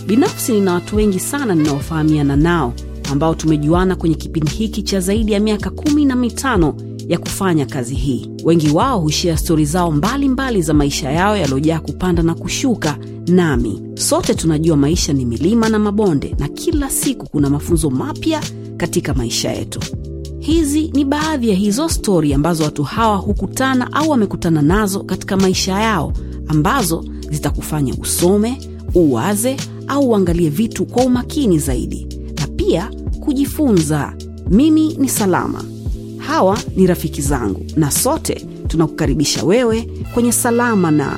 binafsi nina watu wengi sana ninaofahamiana nao ambao tumejuana kwenye kipindi hiki cha zaidi ya miaka kumi na mitano ya kufanya kazi hii wengi wao hushia stori zao mbalimbali mbali za maisha yao yaliyojaa kupanda na kushuka nami sote tunajua maisha ni milima na mabonde na kila siku kuna mafunzo mapya katika maisha yetu hizi ni baadhi ya hizo stori ambazo watu hawa hukutana au wamekutana nazo katika maisha yao ambazo zitakufanya usome uwaze au uangalie vitu kwa umakini zaidi na pia kujifunza mimi ni salama hawa ni rafiki zangu na sote tunakukaribisha wewe kwenye salama na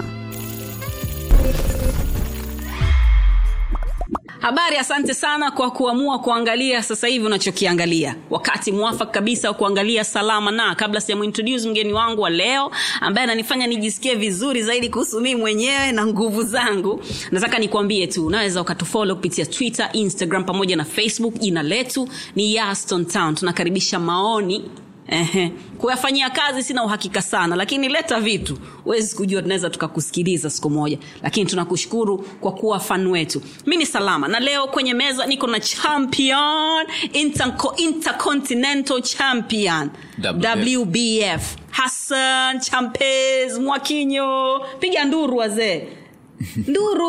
habari asante sana kwa kuamua kuangalia sasa hivi unachokiangalia wakati mwafaka kabisa wa kuangalia salama na kabla sijamuintroduce mgeni wangu wa leo ambaye ananifanya nijisikie vizuri zaidi kuhusu mii mwenyewe na nguvu zangu nataka nikuambie tu unaweza ukatufolo kupitia twitter instagram pamoja na facebook jina letu ni yaston town tunakaribisha maoni Ehe. kuyafanyia kazi sina uhakika sana lakini leta vitu huwezi kujua tunaweza tukakusikiliza siku moja lakini tunakushukuru kwa kuwa fan wetu mi ni salama na leo kwenye meza niko na champion Interco, intercontinental champion WBF. wbf hassan champes mwakinyo piga nduru wazee nduru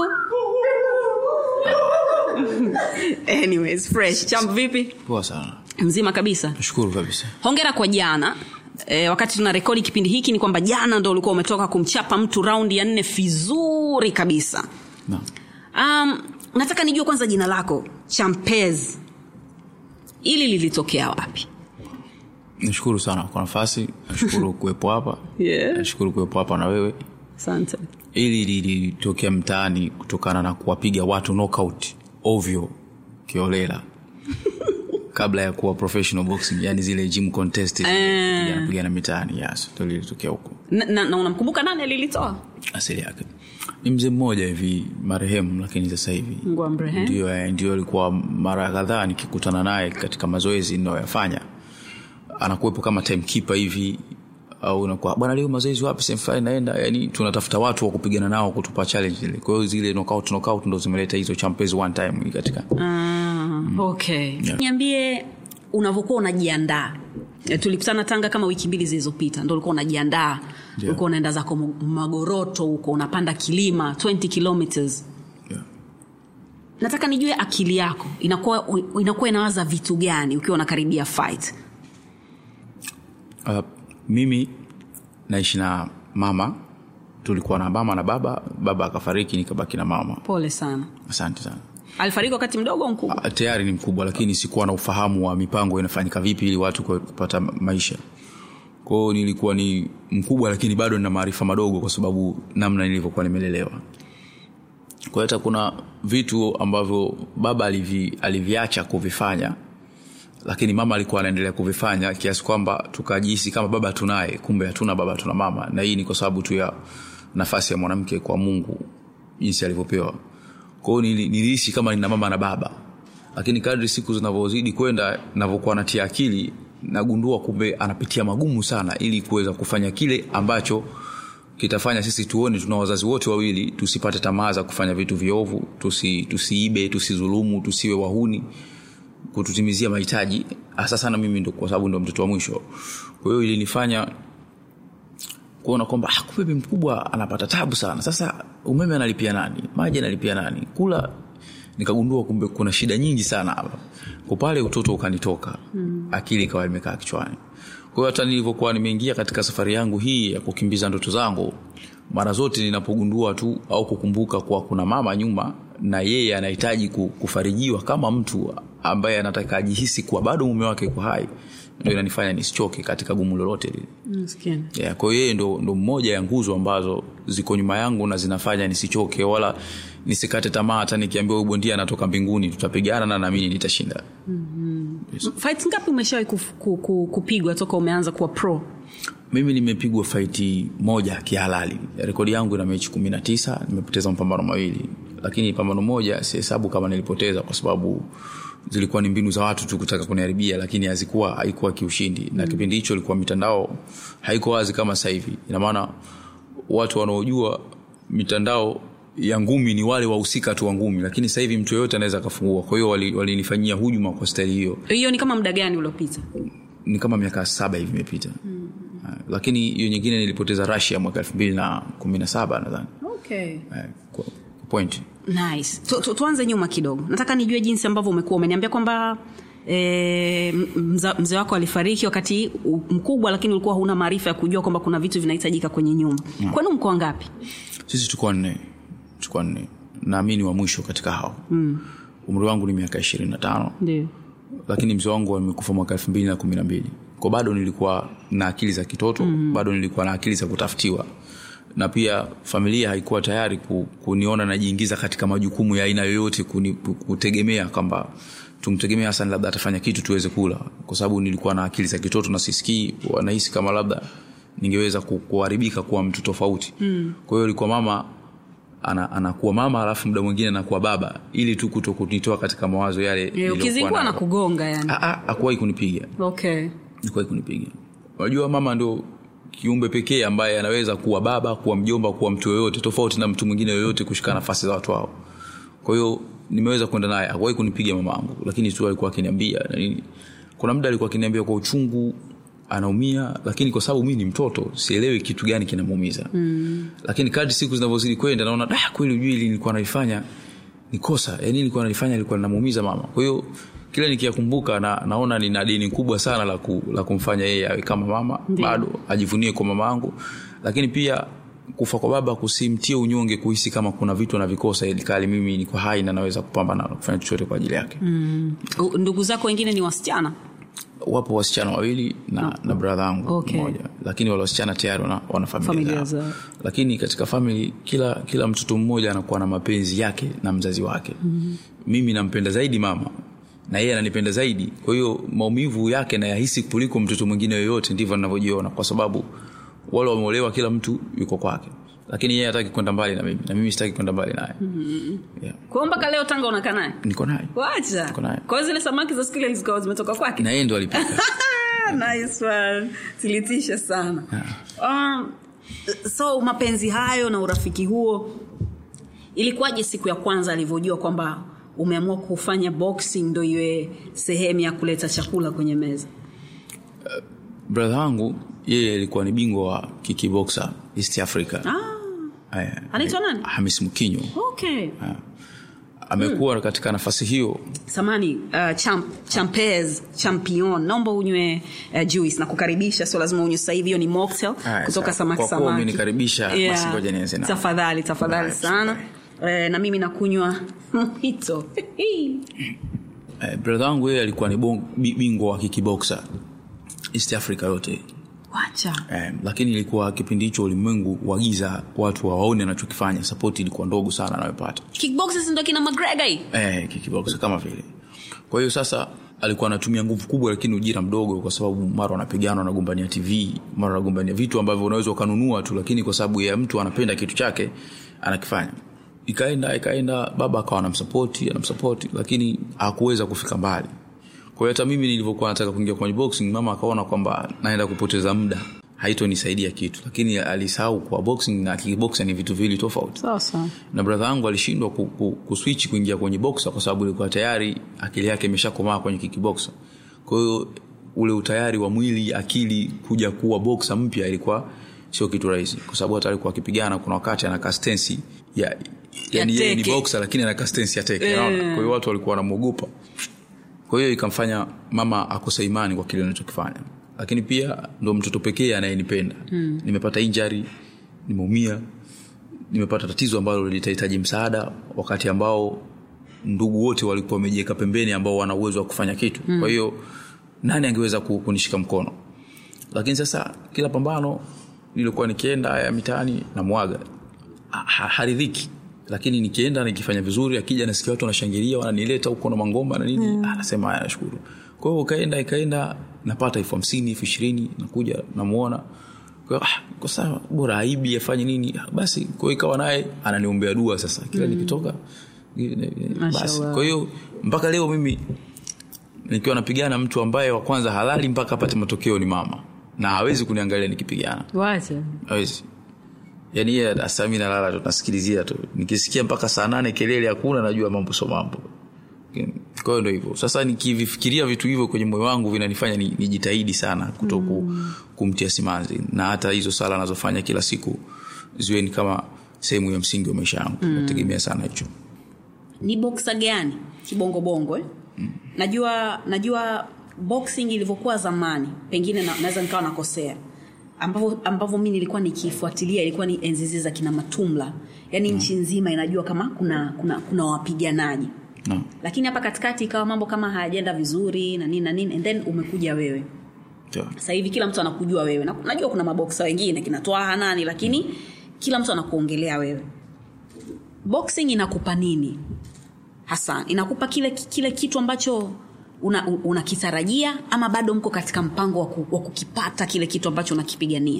anyways fresh champ vipi poa sana mzima kabisa nashukuru kabisa hongera kwa jana E, wakati tuna rekodi kipindi hiki ni kwamba jana ndo ulikuwa umetoka kumchapa mtu raundi ya nne vizuri kabisa no. um, nataka nijue kwanza jina lako champez ili lilitokea wapi nashukuru sana kwa nafasi nashukuru kuwepo hapa Yeah. nashukuru kuwepo hapa na wewe asante ili lilitokea mtaani kutokana na kuwapiga watu knockout ovyo kiolela kabla ya kuwa professional boxing yani zile gym contest Eh. pigana pigana mitaani yes ndo lilitokea huko na, na, na unamkumbuka nani alilitoa asili yake ni mzee mmoja hivi marehemu lakini sasa hivi Mungu amrehemu. ndio eh, ndio alikuwa mara kadhaa nikikutana naye katika mazoezi ninayoyafanya anakuwepo kama timekeeper hivi au unakuwa bwana leo mazoezi wapi sehemu fulani naenda yani tunatafuta watu wa kupigana nao kutupa challenge ile kwa hiyo zile knockout knockout ndo zimeleta hizo champions one time katika ah, okay Yeah. niambie unavyokuwa unajiandaa E, tulikutana tanga kama wiki mbili zilizopita ndo ulikuwa unajiandaa Ndio. ulikuwa unaenda zako Mo- magoroto huko unapanda kilima 20 kilometers yeah. nataka nijue akili yako inakuwa inakuwa inawaza vitu gani ukiwa unakaribia fight uh, mimi naishi na mama tulikuwa na mama na baba baba akafariki nikabaki na mama pole sana asante sana alifariki wakati mdogo au mkubwa Ah, tayari ni mkubwa lakini sikuwa na ufahamu wa mipango inafanyika vipi ili watu kwa- kupata ma- maisha kwao nilikuwa ni mkubwa lakini bado nina maarifa madogo kwa sababu namna nilivyokuwa nimelelewa kwa hiyo hata kuna vitu ambavyo baba alivi, aliviacha kuvifanya lakini mama alikuwa anaendelea kuvifanya kiasi kwamba tukajihisi kama baba tunaye kumbe hatuna baba tuna mama na hii ni kwa sababu tu ya nafasi ya mwanamke kwa mungu jinsi alivyopewa kwao nilihisi kama nina mama na baba lakini kadri siku zinavyozidi kwenda navyokuwa natia akili nagundua kumbe anapitia magumu sana ili kuweza kufanya kile ambacho kitafanya sisi tuone tuna wazazi wote wawili tusipate tamaa za kufanya vitu viovu tusi, tusiibe tusizulumu tusiwe wahuni kututimizia mahitaji hasa sana mimi ndo kwa sababu ndo mtoto wa mwisho kwa hiyo ilinifanya kuona kwamba ah, kumbe bibi mkubwa anapata tabu sana sasa umeme analipia nani maji analipia nani kula nikagundua kumbe kuna shida nyingi sana hapa kwa pale utoto ukanitoka mm. akili ikawa imekaa kichwani kwa hiyo hata nilivyokuwa nimeingia katika safari yangu hii ya kukimbiza ndoto zangu mara zote ninapogundua tu au kukumbuka kuwa kuna mama nyuma na yeye anahitaji ku- kufarijiwa kama mtu ambaye anataka ajihisi kuwa bado mume wake yuko hai ndo inanifanya nisichoke katika gumu lolote lile Maskini. yeah, kwa hiyo yeye ndo, ndo mmoja ya nguzo ambazo ziko nyuma yangu na zinafanya nisichoke wala nisikate tamaa hata nikiambiwa huyu bondia anatoka mbinguni tutapigana na naamini nitashinda fight ngapi umeshawahi kuf- ku- ku- kupigwa toka umeanza kuwa pro mimi nimepigwa faiti moja kihalali rekodi yangu ina mechi kumi na tisa nimepoteza mapambano mawili lakini pambano moja sihesabu kama nilipoteza kwa sababu zilikuwa ni mbinu za watu tu kutaka kuniharibia lakini hazikuwa haikuwa kiushindi na kipindi hicho ilikuwa mitandao haiko wazi kama sasa hivi ina maana watu wanaojua mitandao ya ngumi ni wale wahusika tu wa ngumi lakini sasa hivi mtu yoyote anaweza akafungua kwa hiyo walinifanyia wali hujuma kwa staili hiyo hiyo ni kama muda gani uliopita ni kama miaka saba hivi imepita mm. lakini hiyo nyingine nilipoteza rasia mwaka elfu mbili na kumi na saba nadhani okay. kwa point nice tu, tu, tuanze nyuma kidogo nataka nijue jinsi ambavyo umekuwa umeniambia kwamba E, mzee wako alifariki wakati mkubwa lakini ulikuwa huna maarifa ya kujua kwamba kuna vitu vinahitajika kwenye nyumba mm. kwani mko ngapi sisi tukuwa nne tukuwa nne naamini wa mwisho katika hao mm. umri wangu ni miaka ishirini na tano lakini mzee wangu amekufa mwaka elfu mbili na kumi na mbili ko bado nilikuwa na akili za kitoto mm. bado nilikuwa na akili za kutafutiwa na pia familia haikuwa tayari ku, kuniona najiingiza katika majukumu ya aina yoyote kuni, kutegemea kwamba tumtegemea hasan labda atafanya kitu tuweze kula kwa sababu nilikuwa na akili za kitoto na sisikii wanahisi kama labda ningeweza kuharibika kuwa mtu tofauti mm. kwa hiyo ilikuwa mama ana, anakuwa mama alafu muda mwingine anakuwa baba ili tu kuto kunitoa katika mawazo yale yeah, ukizingua na kugonga yani akuwahi kunipiga okay. akuwahi kunipiga unajua mama ndo kiumbe pekee ambaye anaweza kuwa baba kuwa mjomba kuwa mtu yoyote tofauti na mtu mwingine yoyote kushika nafasi za watu wao kwa hiyo nimeweza kwenda naye akuwahi kunipiga mama angu lakini tu alikuwa akiniambia nini kuna muda alikuwa akiniambia kwa uchungu anaumia lakini kwa sababu mi ni mtoto sielewi kitu gani kinamuumiza mm. lakini kadri siku zinavyozidi kwenda naona da kweli ujui ili nilikuwa nalifanya ni kosa yani nilikuwa nalifanya ilikuwa linamuumiza mama kwa hiyo kila nikiyakumbuka na, naona nina deni kubwa sana la, ku, la kumfanya yeye awe kama mama Ndiyo. bado ajivunie kwa mama angu lakini pia kufa kwa baba kusimtie unyonge kuhisi kama kuna vitu anavikosa ilikali mimi niko hai na naweza kupambana na kufanya chochote kwa ajili yake mm. ndugu zako wengine ni wasichana wapo wasichana wawili na, no. na bradha yangu okay. mmoja lakini wale wasichana tayari wana, wana familia zao lakini katika famili kila kila mtoto mmoja anakuwa na mapenzi yake na mzazi wake mm-hmm. mimi nampenda zaidi mama na yeye ananipenda zaidi kwa hiyo maumivu yake nayahisi kuliko mtoto mwingine yoyote ndivyo ninavyojiona kwa sababu wale wameolewa kila mtu yuko kwake lakini yeye hataki kwenda mbali na mimi na mimi sitaki kwenda mbali naye mm-hmm. yeah. kwao mpaka leo tanga unakaa naye niko naye wacha kwao zile samaki za siku ile zikawa zimetoka kwake na yeye ndo alipika nice one zilitisha sana yeah. um, so mapenzi hayo na urafiki huo ilikuwaje siku ya kwanza alivyojua kwamba umeamua kufanya boxing ndo iwe sehemu ya kuleta chakula kwenye meza uh, bradha wangu yeye alikuwa ni bingwa wa kikiboxa east africa ah. anaitwa nani hamis mkinyo okay. uh, amekuwa hmm. katika nafasi hiyo samani uh, champ, champez champion naomba unywe uh, juice na kukaribisha sio lazima unywe sasa hivi hiyo ni mocktail kutoka samaki kwa samaki umenikaribisha Yeah. basi ngoja nianze na tafadhali tafadhali Right, sana eh, na mimi nakunywa mhito eh, brother wangu yeye alikuwa ni bong- bi- bingwa wa kikiboxa east africa yote wacha eh, lakini ilikuwa kipindi hicho ulimwengu wa giza watu hawaoni anachokifanya sapoti ilikuwa ndogo sana anayopata kickboxes ndo kina mcgregor hii eh, kikiboxa kama vile kwa hiyo sasa alikuwa anatumia nguvu kubwa lakini ujira mdogo kwa sababu mara wanapigana wanagombania tv mara wanagombania vitu ambavyo unaweza ukanunua tu lakini kwa sababu ya mtu anapenda kitu chake anakifanya ikaenda ikaenda baba akawa anamsapoti anamsapoti lakini hakuweza kufika mbali kwa hiyo hata mimi nilivyokuwa nataka kuingia kwenye boxing mama akaona kwamba naenda kupoteza muda haitonisaidia kitu lakini alisahau kuwa boxing na kickboxing ni vitu viwili tofauti sasa na bradha yangu alishindwa ku, ku, kuswitch kuingia kwenye boxa kwa sababu ilikuwa tayari akili yake imeshakomaa kwenye kikiboxa kwa hiyo ule utayari wa mwili akili kuja kuwa boxa mpya ilikuwa sio kitu rahisi kwa sababu hata alikuwa akipigana kuna wakati anakaa stensi ya yani yeye ni teke. boxa lakini anakaa stensi ya teke Eh. unaona? kwa hiyo watu walikuwa wanamwogopa kwa hiyo ikamfanya mama akose imani kwa kile anachokifanya lakini pia ndo mtoto pekee anayenipenda mm. nimepata injari nimeumia nimepata tatizo ambalo litahitaji msaada wakati ambao ndugu wote walikuwa wamejiweka pembeni ambao wana uwezo wa kufanya kitu mm. kwa hiyo nani angeweza ku- kunishika mkono lakini sasa kila pambano nilikuwa nikienda ya mitaani na mwaga ha- ha- haridhiki lakini nikienda nikifanya vizuri akija nasikia watu wanashangilia wananileta huko na mangoma na nini mm. anasema haya nashukuru kwa hiyo ukaenda ikaenda napata elfu hamsini elfu ishirini nakuja namuona kwa hiyo, ah, kwa sawa bora aibi afanye nini Ah, basi kwa hiyo ikawa naye ananiombea dua sasa kila mm. nikitoka basi Mashallah. kwa hiyo mpaka leo mimi nikiwa napigana mtu ambaye wa kwanza halali mpaka apate matokeo ni mama na hawezi kuniangalia nikipigana wacha hawezi yani yeye hasa mi nalala tu nasikilizia tu nikisikia mpaka saa nane kelele hakuna najua mambo so mambo kwa hiyo ndo hivyo sasa nikivifikiria vitu hivyo kwenye moyo wangu vinanifanya ni- nijitahidi sana kuto mm. kumtia simanzi na hata hizo sala anazofanya kila siku ziwe ni kama sehemu ya msingi wa maisha yangu mm. nategemea sana hicho ni boksa gani kibongobongo eh? mm. najua najua boxing ilivyokuwa zamani pengine na, naweza nikawa nakosea ambavyo ambavyo mi nilikuwa nikifuatilia ilikuwa ni enzi zile za kina matumla yaani mm. nchi nzima inajua kama kuna kuna kuna wapiganaji no. lakini hapa katikati ikawa mambo kama hayajaenda vizuri na nini na nini and then umekuja wewe Sawa. sasa hivi kila mtu anakujua wewe na najua kuna maboksa wengine kinatoa nani lakini kila mtu anakuongelea wewe boxing inakupa nini hasa inakupa kile kile kitu ambacho unakitarajia una unakitarajia ama bado mko katika mpango wa ku- wa kukipata kile kitu ambacho unakipigania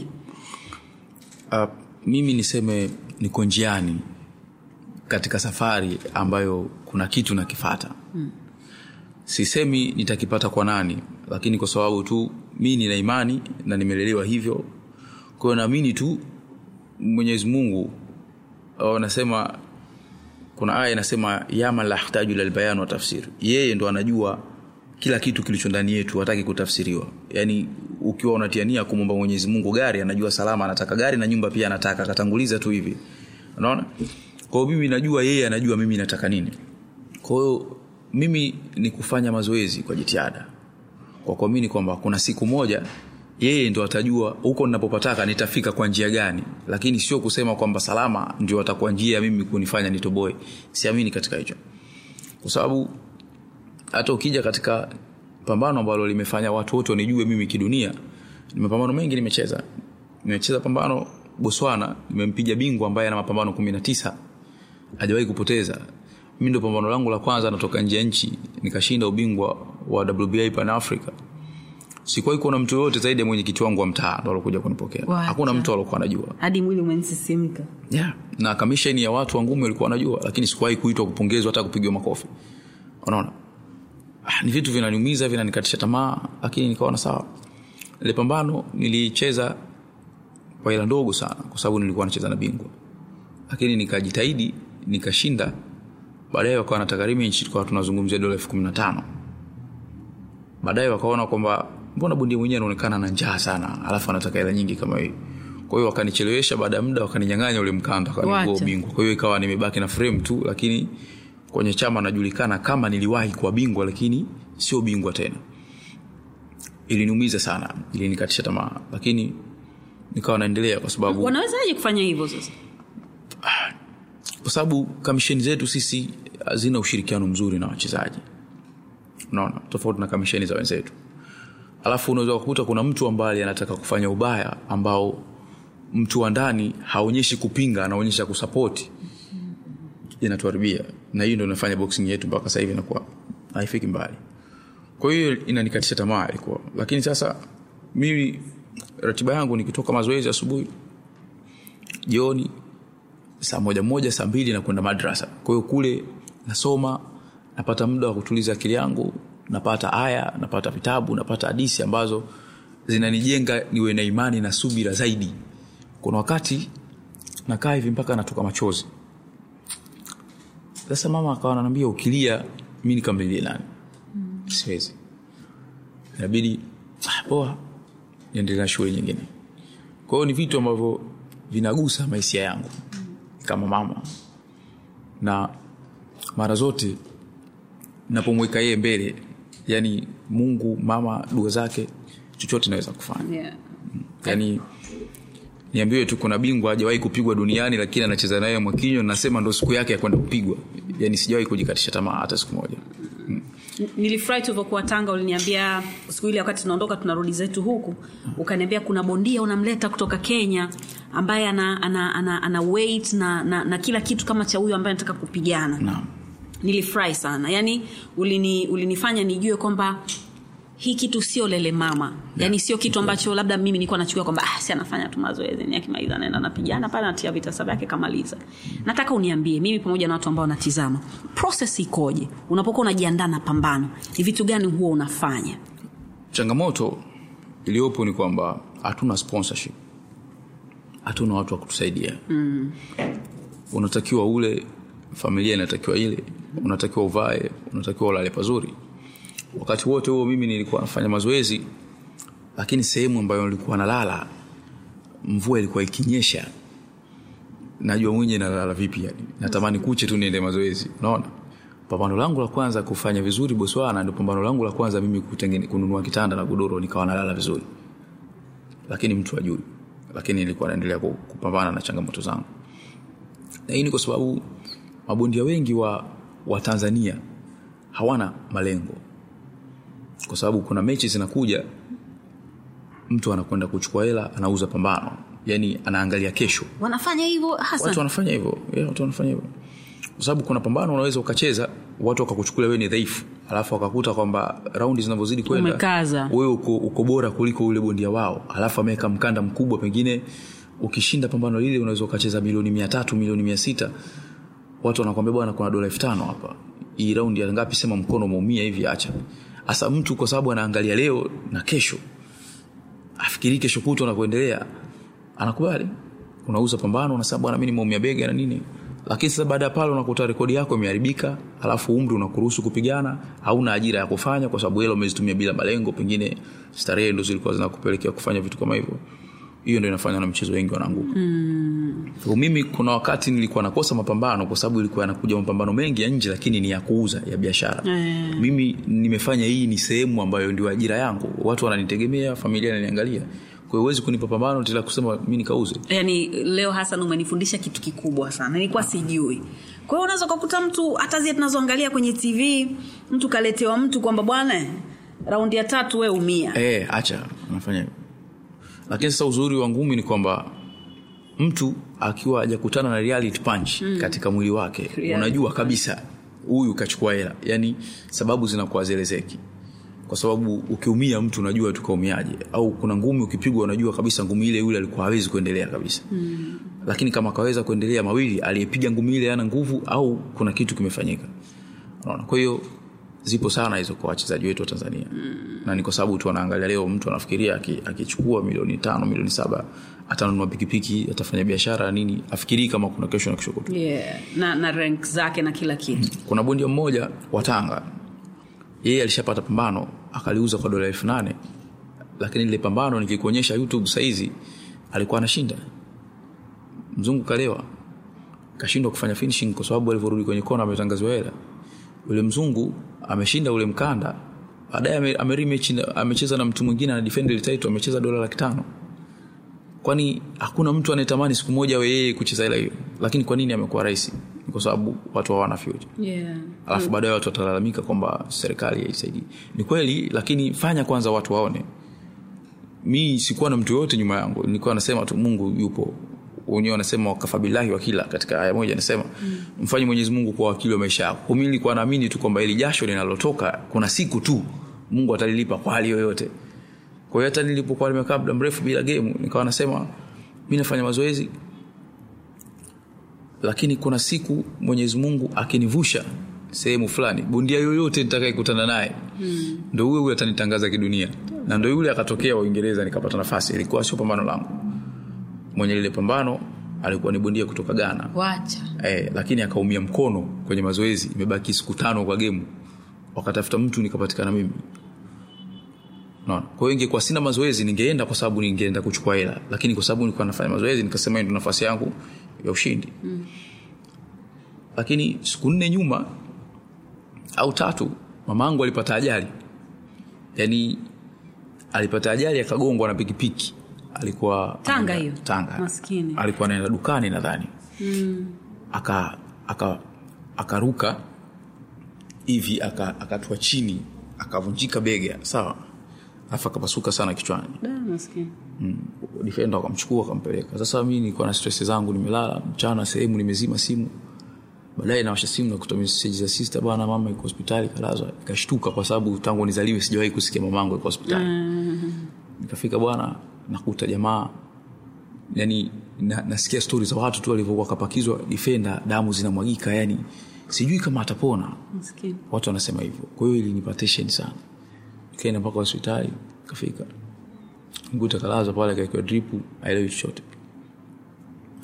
uh, mimi niseme niko njiani katika safari ambayo kuna kitu nakifata hmm. sisemi nitakipata kwa nani lakini kwa sababu tu mi nina imani na nimelelewa hivyo kwa hiyo naamini tu mwenyezi mungu uh, nasema kuna aya inasema yama la yahtaju ila lbayan wa tafsir yeye ndo anajua kila kitu kilicho ndani yetu hataki kutafsiriwa yaani ukiwa unatiania kumwomba mwenyezi mungu gari anajua salama anataka gari na nyumba pia anataka akatanguliza tu hivi unaona kwa hiyo mimi najua yeye anajua mimi nataka nini kwa hiyo mimi ni kufanya mazoezi kwa jitihada kwa kuamini kwamba kuna siku moja yeye ndo atajua huko ninapopataka nitafika kwa njia gani lakini sio kusema kwamba salama ndio atakuwa njia ya mimi kunifanya nitoboe siamini katika hicho kwa sababu hata ukija katika pambano ambalo limefanya watu wote wanijue mimi kidunia ni mapambano mengi nimecheza nimecheza pambano botswana nimempiga bingwa ambaye ana mapambano kumi na tisa hajawahi kupoteza mi ndo pambano langu la kwanza natoka nje ya nchi nikashinda ubingwa wa wba pan africa sikuwahi kuona mtu yoyote zaidi ya mwenyekiti wangu wa mtaa ndo alokuja kunipokea Wacha. hakuna mtu alokuwa anajua hadi mwili umensisimka yeah. na kamisheni ya watu wa ngumi walikuwa wanajua lakini sikuwahi kuitwa kupongezwa hata kupigiwa makofi unaona ah, ni vitu vinaniumiza vinanikatisha tamaa lakini nikaona sawa ile pambano nilicheza kwa hela ndogo sana kwa sababu nilikuwa nacheza na bingwa lakini nikajitahidi nikashinda baadaye wakawa nataka rematch tukawa tunazungumzia dola elfu kumi na tano baadaye wakaona kwamba mbona bondia mwenyewe anaonekana na njaa sana alafu anataka hela nyingi kama hii kwa hiyo wakanichelewesha baada ya muda wakaninyang'anya ule mkanda wakanigua Wacha. ubingwa kwa hiyo ikawa nimebaki na frame tu lakini kwenye chama najulikana kama niliwahi kuwa bingwa lakini sio bingwa tena iliniumiza sana ilinikatisha tamaa lakini nikawa naendelea kwa sababu wanawezaje kufanya hivyo sasa kwa sababu kamisheni zetu sisi hazina ushirikiano mzuri na wachezaji unaona tofauti na kamisheni za wenzetu alafu unaweza kukuta kuna mtu ambaye anataka kufanya ubaya ambao mtu wa ndani haonyeshi kupinga anaonyesha kusapoti inatuharibia na hiyo ndo inafanya boxing yetu mpaka sasa hivi inakuwa haifiki mbali kwa hiyo inanikatisha tamaa ilikuwa lakini sasa mimi ratiba yangu nikitoka mazoezi asubuhi jioni saa moja moja saa mbili na kwenda madrasa kwa hiyo kule nasoma napata muda wa kutuliza akili yangu napata aya napata vitabu napata hadisi ambazo zinanijenga niwe na imani na subira zaidi kuna wakati nakaa hivi mpaka natoka machozi sasa mama akawa ananiambia ukilia mi nikamlilie nani siwezi inabidi "Ah, poa niendelee na shughuli nyingine kwa hiyo ni vitu ambavyo vinagusa maisha yangu kama mama na mara zote napomweka yeye mbele yani mungu mama dua zake chochote naweza kufanya yeah. yani niambiwe tu kuna bingwa hajawahi kupigwa duniani lakini anacheza naye mwakinyo nasema ndo siku yake ya kwenda kupigwa yani sijawahi kujikatisha tamaa hata siku moja N- nilifurahi tulivyokuwa tanga uliniambia siku ile wakati tunaondoka tunarudi zetu huku ukaniambia kuna bondia unamleta kutoka kenya ambaye ana, ana, ana, ana weight na, na, na kila kitu kama cha huyo ambaye anataka kupigana naam nilifurahi sana yaani ulini, ulinifanya nijue kwamba hii kitu sio lele mama yaani sio kitu ambacho labda mimi nilikuwa nachukua kwamba ah, si anafanya tu mazoezi ni akimaliza anaenda napigana pale anatia vitasa vyake kamaliza nataka uniambie mimi pamoja na watu ambao wanatizama proses ikoje unapokuwa unajiandaa na pambano ni vitu gani huwa unafanya changamoto iliyopo ni kwamba hatuna sponsorship hatuna watu wa kutusaidia mm. unatakiwa ule familia inatakiwa ile unatakiwa uvae unatakiwa ulale pazuri wakati wote huo mimi nilikuwa nafanya mazoezi lakini sehemu ambayo nilikuwa nalala mvua ilikuwa ikinyesha najua mwenye nalala vipi yani natamani kuche tu niende mazoezi unaona pambano langu la kwanza kufanya vizuri boswana ndio pambano langu la kwanza mimi kutengene, kununua kitanda na godoro nikawa nalala vizuri lakini mtu ajui lakini nilikuwa naendelea ku- kupambana na changamoto zangu na hii ni kwa sababu mabondia wengi wa, wa tanzania hawana malengo kwa sababu kuna mechi zinakuja mtu anakwenda kuchukua hela anauza pambano yani anaangalia kesho wanafanya hivyo watu hasa wanafanya hivyo yeah, watu wanafanya hivyo kwa sababu kuna pambano unaweza ukacheza watu wakakuchukulia wewe ni dhaifu alafu wakakuta kwamba raundi zinavyozidi kwenda Umekaza. wewe uko, uko bora kuliko ule bondia wao alafu ameweka mkanda mkubwa pengine ukishinda pambano lile unaweza ukacheza milioni mia tatu milioni mia sita watu wanakwambia bwana kuna dola elfu tano hapa hii raundi ya ngapi sema mkono umeumia hivi acha hasa mtu kwa sababu anaangalia leo na kesho afikiri kesho kutwa na kuendelea anakubali unauza pambano unasema bwana mi nimeumia bega na nini lakini sasa baada ya pale unakuta rekodi yako imeharibika alafu umri unakuruhusu kupigana hauna ajira ya kufanya kwa sababu hela umezitumia bila malengo pengine starehe ndo zilikuwa zinakupelekea kufanya vitu kama hivyo hiyo ndo inafanya na mchezo wengi wanaanguka mm. mimi kuna wakati nilikuwa nakosa mapambano kwa sababu ilikuwa yanakuja mapambano mengi ya nje lakini ni ya kuuza ya biashara Mm. mimi nimefanya hii ni sehemu ambayo ndio ajira yangu watu wananitegemea familia inaniangalia kwa hiyo huwezi kunipa pambano tila kusema mi nikauze yani leo hasan umenifundisha kitu kikubwa sana nilikuwa sijui kwa hiyo unaweza ukakuta mtu hata zile tunazoangalia kwenye tv mtu kaletewa mtu kwamba bwana raundi ya tatu we umia e, acha nafanya hivyo lakini sasa uzuri wa ngumi ni kwamba mtu akiwa hajakutana na reality punch mm. katika mwili wake Reality unajua kabisa huyu kachukua hela yani sababu zinakuwa zelezeki kwa sababu ukiumia mtu unajua tukaumiaje au kuna ngumi ukipigwa unajua kabisa ngumi ile yule alikuwa hawezi kuendelea kabisa mm. lakini kama akaweza kuendelea mawili aliyepiga ngumi ile ana nguvu au kuna kitu kimefanyika unaona kwa hiyo zipo sana hizo kwa wachezaji wetu wa tanzania mm. na ni kwa sababu tu wanaangalia leo mtu anafikiria aki- akichukua milioni tano milioni saba atanunua pikipiki atafanya biashara nini afikirii kama kuna kesho na kesho kutwa yeah. na, na rank zake na kila kitu kuna bondia mmoja wa tanga yeye alishapata pambano akaliuza kwa dola elfu nane lakini lile pambano nikikuonyesha youtube sahizi alikuwa anashinda mzungu kalewa kashindwa kufanya finishing kwa sababu alivyorudi kwenye kona ametangaziwa hela yule mzungu ameshinda ule mkanda baadaye ame- amerimechi na- amecheza na mtu mwingine ana defend ile title amecheza dola laki tano kwani hakuna mtu anayetamani siku moja awe yeye kucheza hela hiyo lakini kwa nini amekuwa rahisi Ni kwa sababu watu hawana future yeah. alafu baadaye watu watalalamika kwamba serikali haisaidii ni kweli lakini fanya kwanza watu waone mi sikuwa na mtu yoyote nyuma yangu nilikuwa nasema tu mungu yupo wenyewe wanasema wakafabilahi wakila katika aya moja anasema mm. mfanye mwenyezi mungu kuwa wakili wa maisha yako mi nilikuwa naamini tu kwamba ili jasho linalotoka kuna siku tu mungu atalilipa kwa hali yoyote kwa hiyo hata nilipokuwa nimekaa muda mrefu bila gemu nikawa nasema mi nafanya mazoezi lakini kuna siku mwenyezi mungu akinivusha sehemu fulani bondia yoyote nitakayekutana naye hmm. ndo huyo huyo atanitangaza kidunia na ndo yule akatokea uingereza nikapata nafasi ilikuwa sio pambano langu mwenye lile pambano alikuwa ni bondia kutoka ghana wacha eh, lakini akaumia mkono kwenye mazoezi imebaki siku tano kwa gemu wakatafuta mtu nikapatikana mimi Unaona? kwa hiyo ingekuwa sina mazoezi ningeenda kwa sababu ningeenda kuchukua hela lakini kwa sababu nilikuwa nafanya mazoezi nikasema hii ndo nafasi yangu ya ushindi mm. lakini siku nne nyuma au tatu mamangu alipata ajali yaani alipata ajali akagongwa na pikipiki alikuwa Tanga anaenda- hiyo? tanga Maskini. alikuwa anaenda dukani nadhani mm. aka aka akaruka hivi aka- akatua chini akavunjika bega sawa alafu akapasuka sana kichwani Da, maskini mm. defender akamchukua akampeleka sasa mi nilikuwa na stress zangu nimelala mchana sehemu nimezima simu baadaye nawasha simu nakuta meseji za sister bwana mama iko hospitali kalazwa ikashtuka kwa sababu tangu nizaliwe sijawahi kusikia mamangu iko hospitali mm. nikafika bwana nakuta jamaa yani na, nasikia stori za watu tu walivyokuwa kapakizwa defender damu zinamwagika yani sijui kama atapona maskini watu wanasema hivyo kwa hiyo ilinipa tension sana nikaenda mpaka hospitali kafika mguta kalazwa pale kaekiwa dripu aelewi chochote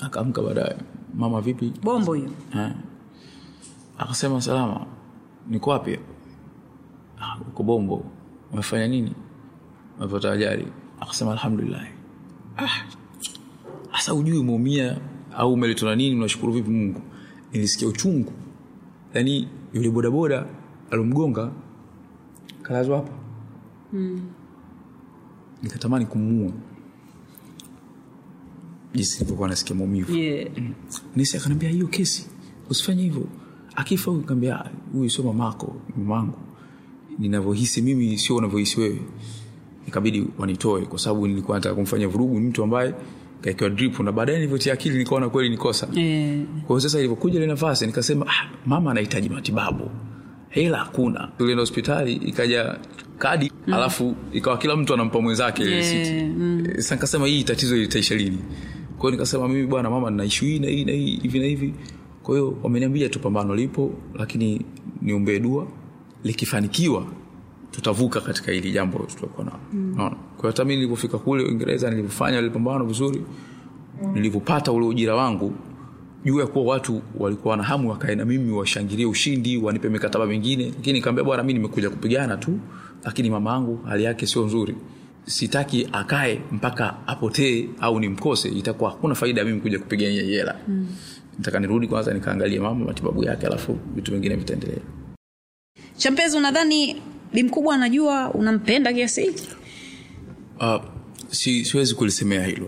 akaamka baadaye mama vipi bombo hiyo Eh. akasema salama niko wapi "Ah, uko bombo umefanya nini umepata ajali akasema alhamdulillah ah. hasa ujui umeumia au umeletwa na nini unashukuru vipi mungu nilisikia uchungu yaani yule bodaboda alomgonga kalazwa hapa nikatamani kumuua jinsi nilivyokuwa nasikia maumivu yeah. nisi akaniambia hiyo kesi usifanye hivyo akifa huyu kaambia "Ah, huyu sio mamako ni mamangu ninavyohisi mimi sio unavyohisi wewe ikabidi wanitoe kwa sababu nilikuwa nataka kumfanya vurugu ni mtu ambaye kaekewa drip na baadaye nilivyotia akili nikaona kweli ni kosa Yeah. kwa hiyo sasa ilivyokuja ile nafasi nikasema ah, mama anahitaji matibabu hela hakuna tulienda hospitali ikaja kadi mm. alafu ikawa kila mtu anampa mwenzake ile Yeah, risiti mm. sasa nikasema hii tatizo litaisha lini kwa hiyo nikasema mimi bwana mama nina ishu hii na hii na hii hivi na hivi kwa hiyo wameniambia tu pambano lipo lakini niombee dua likifanikiwa tutavuka katika hili jambo tutakuwa nalo mm. kwa hiyo hata mimi nilipofika kule uingereza nilivyofanya ile pambano vizuri nilivyopata ule ujira wangu juu ya kuwa watu walikuwa na hamu wakae na mimi washangilie ushindi wanipe mikataba mingine lakini nikaambia bwana mi nimekuja kupigana tu lakini mama yangu hali yake sio nzuri sitaki akae mpaka apotee au nimkose itakuwa hakuna faida ya mimi kuja kupigania hii hela mm. nataka nirudi kwanza nikaangalie mama matibabu yake alafu vitu vingine vitaendelea champezi unadhani bi mkubwa anajua unampenda kiasi hiki uh, si, siwezi kulisemea hilo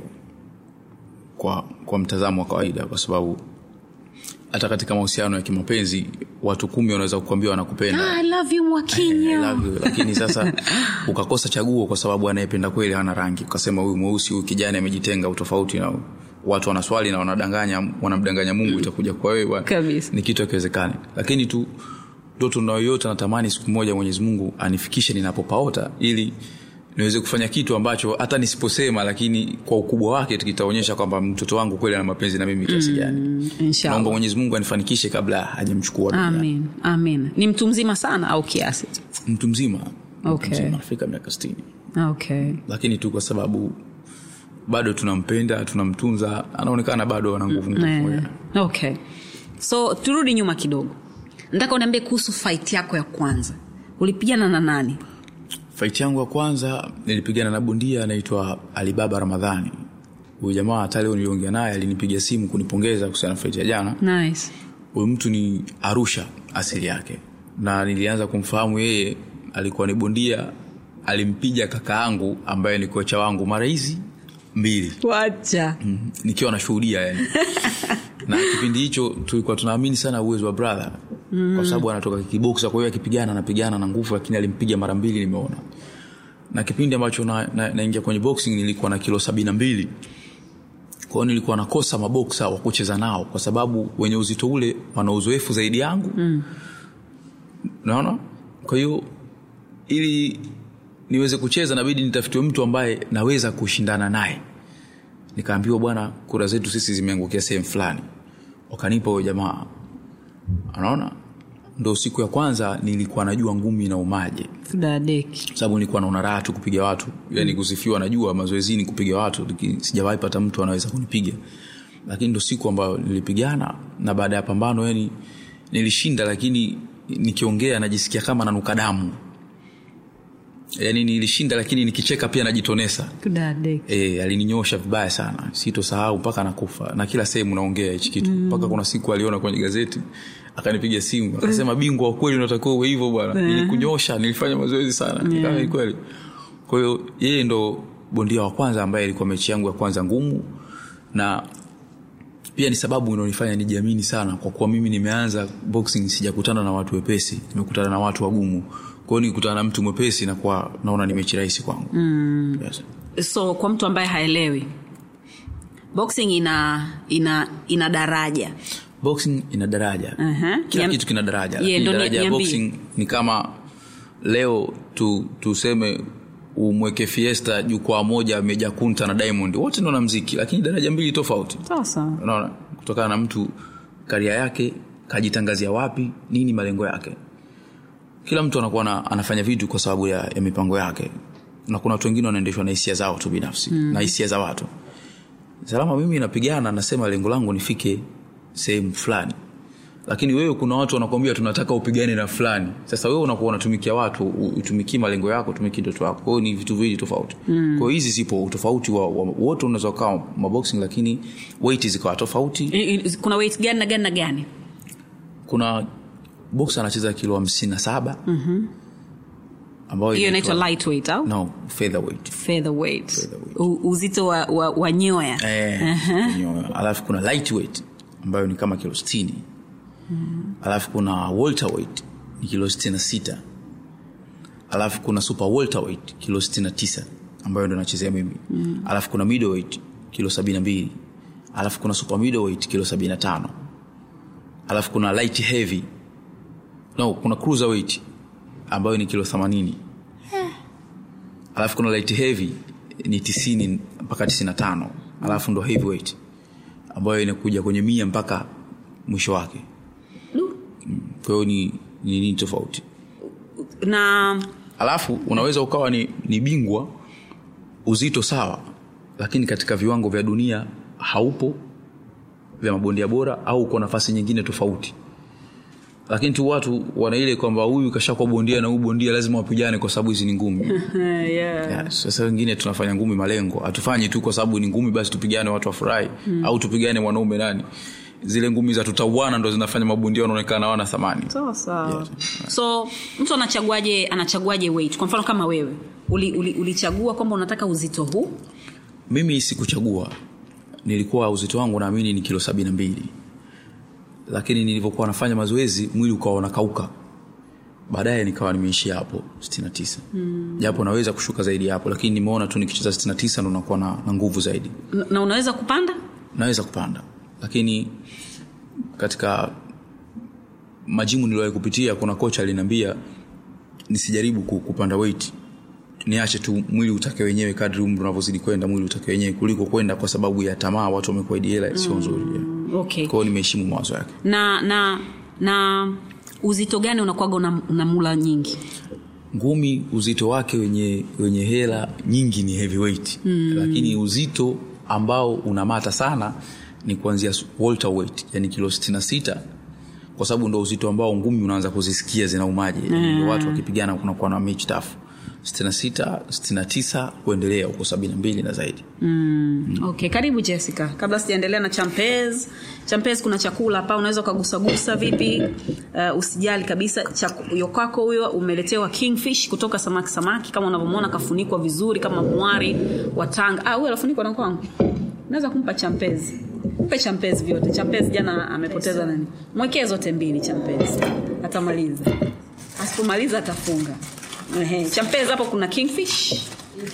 kwa, kwa mtazamo wa kawaida kwa sababu hata katika mahusiano ya kimapenzi watu kumi wanaweza kukwambia wanakupenda I love you I mwakinya love you. lakini sasa ukakosa chaguo kwa sababu anayependa kweli hana rangi ukasema huyu mweusi huyu kijani amejitenga utofauti na watu wanaswali na wanadanganya wanamdanganya mungu itakuja kwa wewe bwana. Kabisa. ni kitu akiwezekani lakini tu ndoto nayoyote natamani siku moja mwenyezi mungu anifikishe ninapopaota ili niweze kufanya kitu ambacho hata nisiposema lakini kwa ukubwa wake kitaonyesha kwamba mtoto wangu kweli ana mapenzi na mimi kiasi gani naomba inshallah mwenyezi mungu anifanikishe kabla hajamchukua duniani. amin amin ni mtu mzima sana au kiasi mtu mzima Okay. mtu mzima anafika miaka sitini okay lakini tu kwa sababu bado tunampenda tunamtunza anaonekana bado ana nguvu nguvu Eh, moja. okay so turudi nyuma kidogo nataka uniambie kuhusu fight yako ya kwanza ulipigana na nani fight yangu ya kwanza nilipigana na bondia anaitwa alibaba ramadhani huyu jamaa hata leo niliongea naye alinipiga simu kunipongeza kuhusiana na fight ya jana nice huyu mtu ni arusha asili yake na nilianza kumfahamu yeye alikuwa ni bondia alimpiga kaka yangu ambaye ni kocha wangu mara hizi mbili wacha mm, nikiwa nashuhudia yani na kipindi hicho tulikuwa tunaamini sana uwezo wa brother mm. kwa sababu anatoka kiboksa kwa hiyo akipigana anapigana na nguvu lakini alimpiga mara mbili nimeona na kipindi ambacho naingia na, naingia kwenye boxing nilikuwa na kilo sabini na mbili kwa hiyo nilikuwa nakosa maboksa wa kucheza nao kwa sababu wenye uzito ule wana uzoefu zaidi yangu mm. naona kwa hiyo ili niweze kucheza nabidi nitafutiwe mtu ambaye naweza kushindana naye nikaambiwa bwana kura zetu sisi zimeangukia sehemu fulani wakanipa huyo jamaa anaona ndo siku ya kwanza nilikuwa najua ngumi na umaje dadeki sababu nilikuwa naona raha tu kupiga watu yani kusifiwa najua mazoezini kupiga watu lakini sijawahi pata mtu anaweza kunipiga lakini ndo siku ambayo nilipigana na baada ya pambano yani nilishinda lakini nikiongea najisikia kama nanuka damu yani nilishinda lakini nikicheka pia najitonesa dadeki e, alininyosha vibaya sana sitosahau mpaka nakufa na kila sehemu naongea hichi kitu mpaka kuna siku aliona kwenye gazeti akanipiga simu akasema bingwa wa kweli unatakiwa uwe hivyo bwana nilikunyosha nilifanya mazoezi sana yeah. ni kweli kwa hiyo yeye ndo bondia wa kwanza ambaye ilikuwa mechi yangu ya kwanza ngumu na pia ni sababu inaonifanya nijiamini sana kwa kuwa mimi nimeanza boxing sijakutana na watu wepesi nimekutana na watu wagumu kwao nikikutana na mtu mwepesi nakuwa naona ni mechi rahisi kwangu mm. yes. so kwa mtu ambaye haelewi boxing ina ina ina daraja boxing ina daraja Aha. kila Niam- kitu kina daraja Yeah, Lakini ndo ni- daraja ya niambie. boxing ni kama leo tu, tuseme umweke fiesta jukwaa moja meja kunta na diamond wote ndo na mziki lakini daraja mbili tofauti sasa unaona kutokana na mtu karia yake kajitangazia wapi nini malengo yake kila mtu anakuwa na, anafanya vitu kwa sababu ya, ya mipango yake na kuna watu wengine wanaendeshwa na hisia zao tu binafsi mm. na hisia za watu salama mimi napigana nasema lengo langu nifike sehemu fulani lakini wewe kuna watu wanakwambia tunataka upigane na fulani sasa wewe unakuwa unatumikia watu u- utumikii malengo yako utumikii ndoto yako kwao ni vitu viwili tofauti mm. kwao hizi zipo utofauti wa, wa wote unaweza ukawa maboxing lakini weight zikawa tofauti I- i- kuna weight gani na gani na gani kuna box anacheza kilo hamsini na saba ambayo hiyo inaitwa- inaitwa lightweight au no featherweight featherweight Featherweight. U- uzito wa, wa, wa nyoya eh, kwenye- alafu kuna lightweight ambayo ni kama kilo 60 alafu kuna welterweight ni kilo 66 alafu kuna super welterweight kilo 69 ambayo ndo nachezea mimi alafu kuna middleweight kilo 72 alafu kuna super middleweight kilo 75 alafu kuna light heavy no kuna cruiserweight ambayo ni kilo 80 alafu kuna light heavy ni 90 mpaka 95 alafu ndo heavyweight ambayo inakuja kwenye mia mpaka mwisho wake Du. kwa hiyo ni ni nini tofauti na alafu unaweza ukawa ni, ni bingwa uzito sawa lakini katika viwango vya dunia haupo vya mabondia bora au uko nafasi nyingine tofauti lakini tu watu wana ile kwamba huyu kashakuwa bondia na huyu bondia lazima wapigane kwa sababu hizi ni ngumi yeah. yes. sasa wengine tunafanya ngumi malengo hatufanyi tu kwa sababu ni ngumi basi tupigane watu wafurahi mm. au tupigane mwanaume nani zile ngumi za tutauana ndo zinafanya mabondia wanaonekana wana thamani sawa sawa so mtu anachaguaje anachaguaje weight kwa mfano kama wewe ulichagua uli, ulichagua kwamba unataka uzito huu mimi sikuchagua nilikuwa uzito wangu naamini ni kilo sabini na mbili lakini nilivyokuwa nafanya mazoezi mwili ukawa unakauka baadaye nikawa nimeishia hapo 69 mm. japo naweza kushuka zaidi ya hapo lakini nimeona tu nikicheza 69 ndo nakuwa na, na nguvu zaidi N- na unaweza kupanda naweza kupanda lakini katika majimu niliwahi kupitia kuna kocha aliniambia nisijaribu ku- kupanda weight niache tu mwili utake wenyewe kadri umri unavyozidi kwenda mwili utake wenyewe kuliko kwenda kwa sababu ya tamaa watu wamekuaidi hela sio nzuri yeah. okay kwao nimeheshimu mawazo yake na na na uzito gani unakwaga una, unamula nyingi ngumi uzito wake wenye wenye hela nyingi ni heavyweight mm. lakini uzito ambao unamata sana ni kuanzia welterweight yani kilo 66 kwa sababu ndo uzito ambao ngumi unaanza kuzisikia zinaumaje mm. watu wakipigana kunakuwa na mechi tafu 66 69 kuendelea huko 72 na zaidi mm. okay karibu jessica kabla sijaendelea na champez champez kuna chakula hapa unaweza ukagusagusa vipi uh, usijali kabisa Chaku- yo kwako huyo umeletewa kingfish kutoka samaki samaki kama unavyomwona kafunikwa vizuri kama mwari wa tanga ah, huyo anafunikwa na kwangu unaweza kumpa champez mpe champez vyote champez jana amepoteza nani mwekee zote mbili champez atamaliza asipomaliza atafunga Ehe, champez hapo kuna kingfish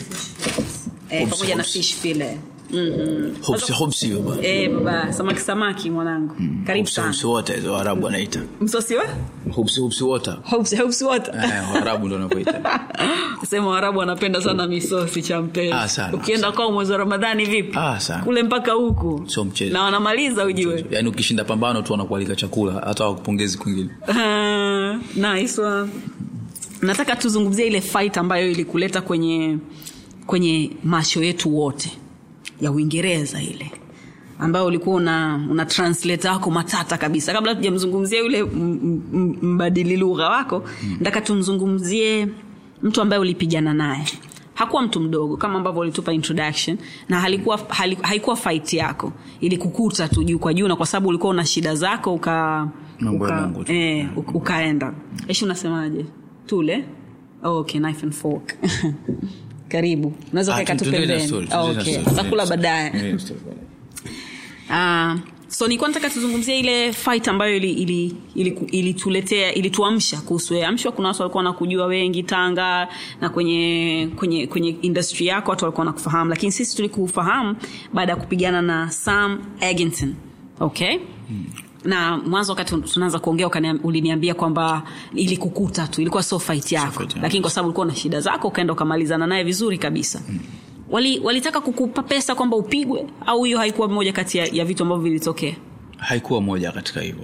eh, Hopsi, pamoja na hopsi. fish file mm-hmm. hopsi hopsi hiyo bwana eh, baba samaki samaki mwanangu karibu hopsi sana hopsi water hizo arabu wanaita msosi wa hopsi hopsi water hopes, hopes what eh arabu ndo wanavyoita sema warabu wanapenda sana misosi cha mpezi Ah, sana, ukienda kwao mwezi wa ramadhani vipi Ah, sana. kule mpaka huku Sio mchezo. na wanamaliza ujue yaani ukishinda pambano tu wanakualika chakula hata wakupongezi kwingine Ah, nice one. nataka tuzungumzie ile fight ambayo ilikuleta kwenye kwenye masho yetu wote ya uingereza ile ambayo ulikuwa una, una translate wako matata kabisa kabla tujamzungumzia yule m- m- mbadili lugha wako nataka tumzungumzie mtu ambaye ulipigana naye hakuwa mtu mdogo kama ambavyo ulitupa introduction na halikuwa, hali, haikuwa fight yako ilikukuta tu juu kwa juu na kwa sababu ulikuwa una shida zako uka, Mambo ya uka, Mungu tu. eh, uka- ukaenda eshi unasemaje tule oh, okay, knife and fork karibu unaweza Ah, ukaeka tu tuendelee na pembeni story, Ah, tuendelee na okay. story, utakula tuendelee na baadaye story. Yeah, story baadaye. Ah, so nilikuwa nataka tuzungumzie ile fight ambayo ilituletea ili, ili, ili ilituletea- ilituamsha kuhusu wewe. amshwa kuna watu walikuwa wanakujua wengi tanga na kwenye kwenye kwenye industry yako watu walikuwa wanakufahamu lakini sisi tulikufahamu baada ya kupigana na sam egington okay na mwanzo wakati tunaanza kuongea ukaniam- uliniambia kwamba ilikukuta tu ilikuwa so fight yako fight yangu. lakini kwa sababu ulikuwa na shida zako ukaenda ukamalizana naye vizuri kabisa wali walitaka kukupa pesa kwamba upigwe au hiyo haikuwa moja kati ya, ya vitu ambavyo vilitokea haikuwa moja katika hivyo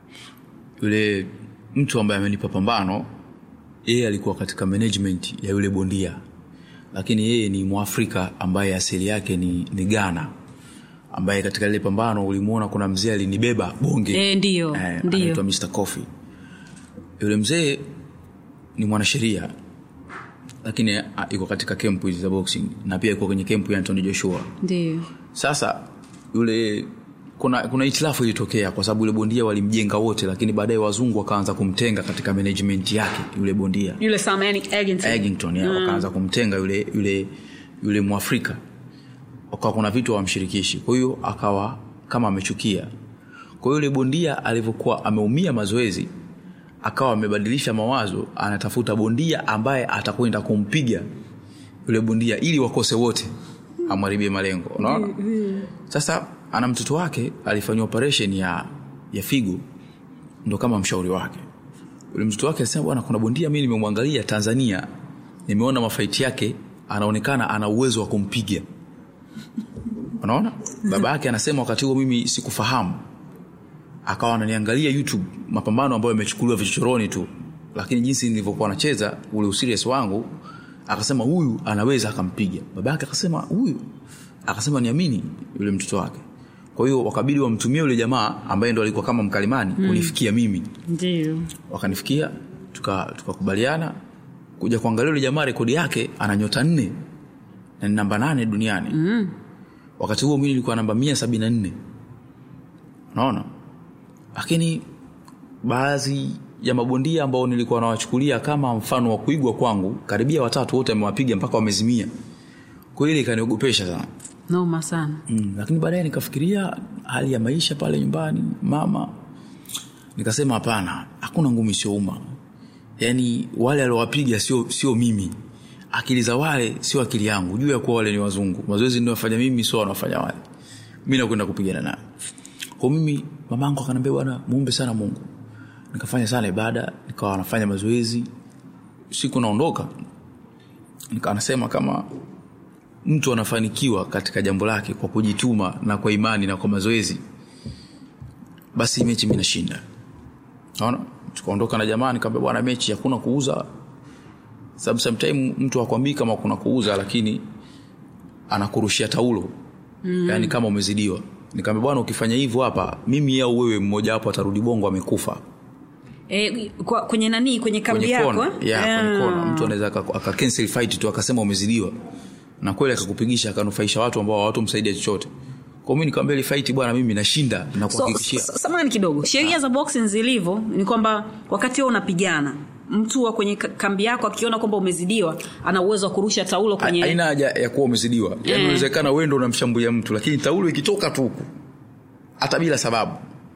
yule mtu ambaye amenipa pambano yeye alikuwa katika management ya yule bondia lakini yeye ni mwafrika ambaye asili yake ni, ni ghana ambaye katika lile pambano ulimwona kuna mzee alinibeba bonge Eh, ndiyo, Eh, ndiyo. anaitwa Mr. Coffee. Yule mzee ni mwanasheria lakini ah, yuko katika kempu hizi za boxing na pia yuko kwenye kempu ya Anthony Joshua. ndio Sasa yule kuna kuna itilafu ilitokea kwa sababu yule bondia walimjenga wote, lakini baadaye wazungu wakaanza kumtenga katika management yake yule bondia yule Sam Eggington. Eggington ya, wakaanza kumtenga yule yule yule Mwafrika, wakawa kuna vitu hawamshirikishi, kwa hiyo akawa kama amechukia. Kwa hiyo yule bondia alivyokuwa ameumia mazoezi, akawa amebadilisha mawazo, anatafuta bondia ambaye atakwenda kumpiga yule bondia ili wakose wote, amharibie malengo. Unaona? Sasa ana mtoto wake alifanyiwa operation ya ya figo, ndo kama mshauri wake yule mtoto wake alisema bwana kuna bondia mimi nimemwangalia tanzania nimeona mafaiti yake anaonekana ana uwezo wa kumpiga unaona baba yake anasema wakati huo mimi sikufahamu akawa ananiangalia youtube mapambano ambayo yamechukuliwa vichochoroni tu lakini jinsi nilivyokuwa nacheza ule userious wangu akasema huyu anaweza akampiga baba yake akasema huyu akasema niamini yule mtoto wake kwa hiyo wakabidi wamtumie yule jamaa ambaye ndo alikuwa kama mkalimani mm. kunifikia mimi ndio wakanifikia tuka- tukakubaliana kuja kuangalia yule jamaa rekodi yake ana nyota nne na ni namba nane duniani mm. wakati huo mi nilikuwa namba mia sabini na nne unaona lakini baadhi ya mabondia ambao nilikuwa nawachukulia kama mfano wa kuigwa kwangu karibia watatu wote amewapiga mpaka wamezimia kwa hiyo ile ikaniogopesha sana noma sana mm, lakini baadaye nikafikiria hali ya maisha pale nyumbani mama nikasema hapana hakuna ngumi isiyouma yaani wale aliowapiga sio sio mimi akili za wale sio akili yangu juu ya kuwa wale ni wazungu mazoezi niwafanya mimi sio wanafanya wale mi nakwenda kupigana nayo kwa mimi mamangu akaniambia bwana muombe sana mungu nikafanya sana ibada nikawa nafanya mazoezi siku naondoka nikawa nasema kama mtu anafanikiwa katika jambo lake kwa kujituma na kwa imani na kwa mazoezi basi mechi mi nashinda naona tukaondoka na jamaa nikaambia bwana mechi hakuna kuuza sababu sometime mtu akwambii kama kuna kuuza lakini anakurushia taulo mm. yaani kama umezidiwa nikaambia bwana ukifanya hivyo hapa mimi au wewe mmoja wapo atarudi bongo amekufa e, kwa, kwenye nani kwenye kambi kwenye yako kona eh? yeah, kwenye Ah. kona mtu anaweza aka- aka cancel fight tu akasema umezidiwa na kweli akakupigisha akanufaisha watu ambao hawatomsaidia chochote kwa mimi nikamwambia ile fight bwana mimi nashinda na so, kuhakikishia s- samani kidogo sheria za boxing zilivyo ni kwamba wakati wewe unapigana mtu wa kwenye ka- kambi yako akiona kwamba umezidiwa ana uwezo wa kurusha taulo kwenye haina haja ya kuwa umezidiwa yani Eh. inawezekana wewe ndo unamshambulia mtu lakini taulo ikitoka tu huku hata bila sababu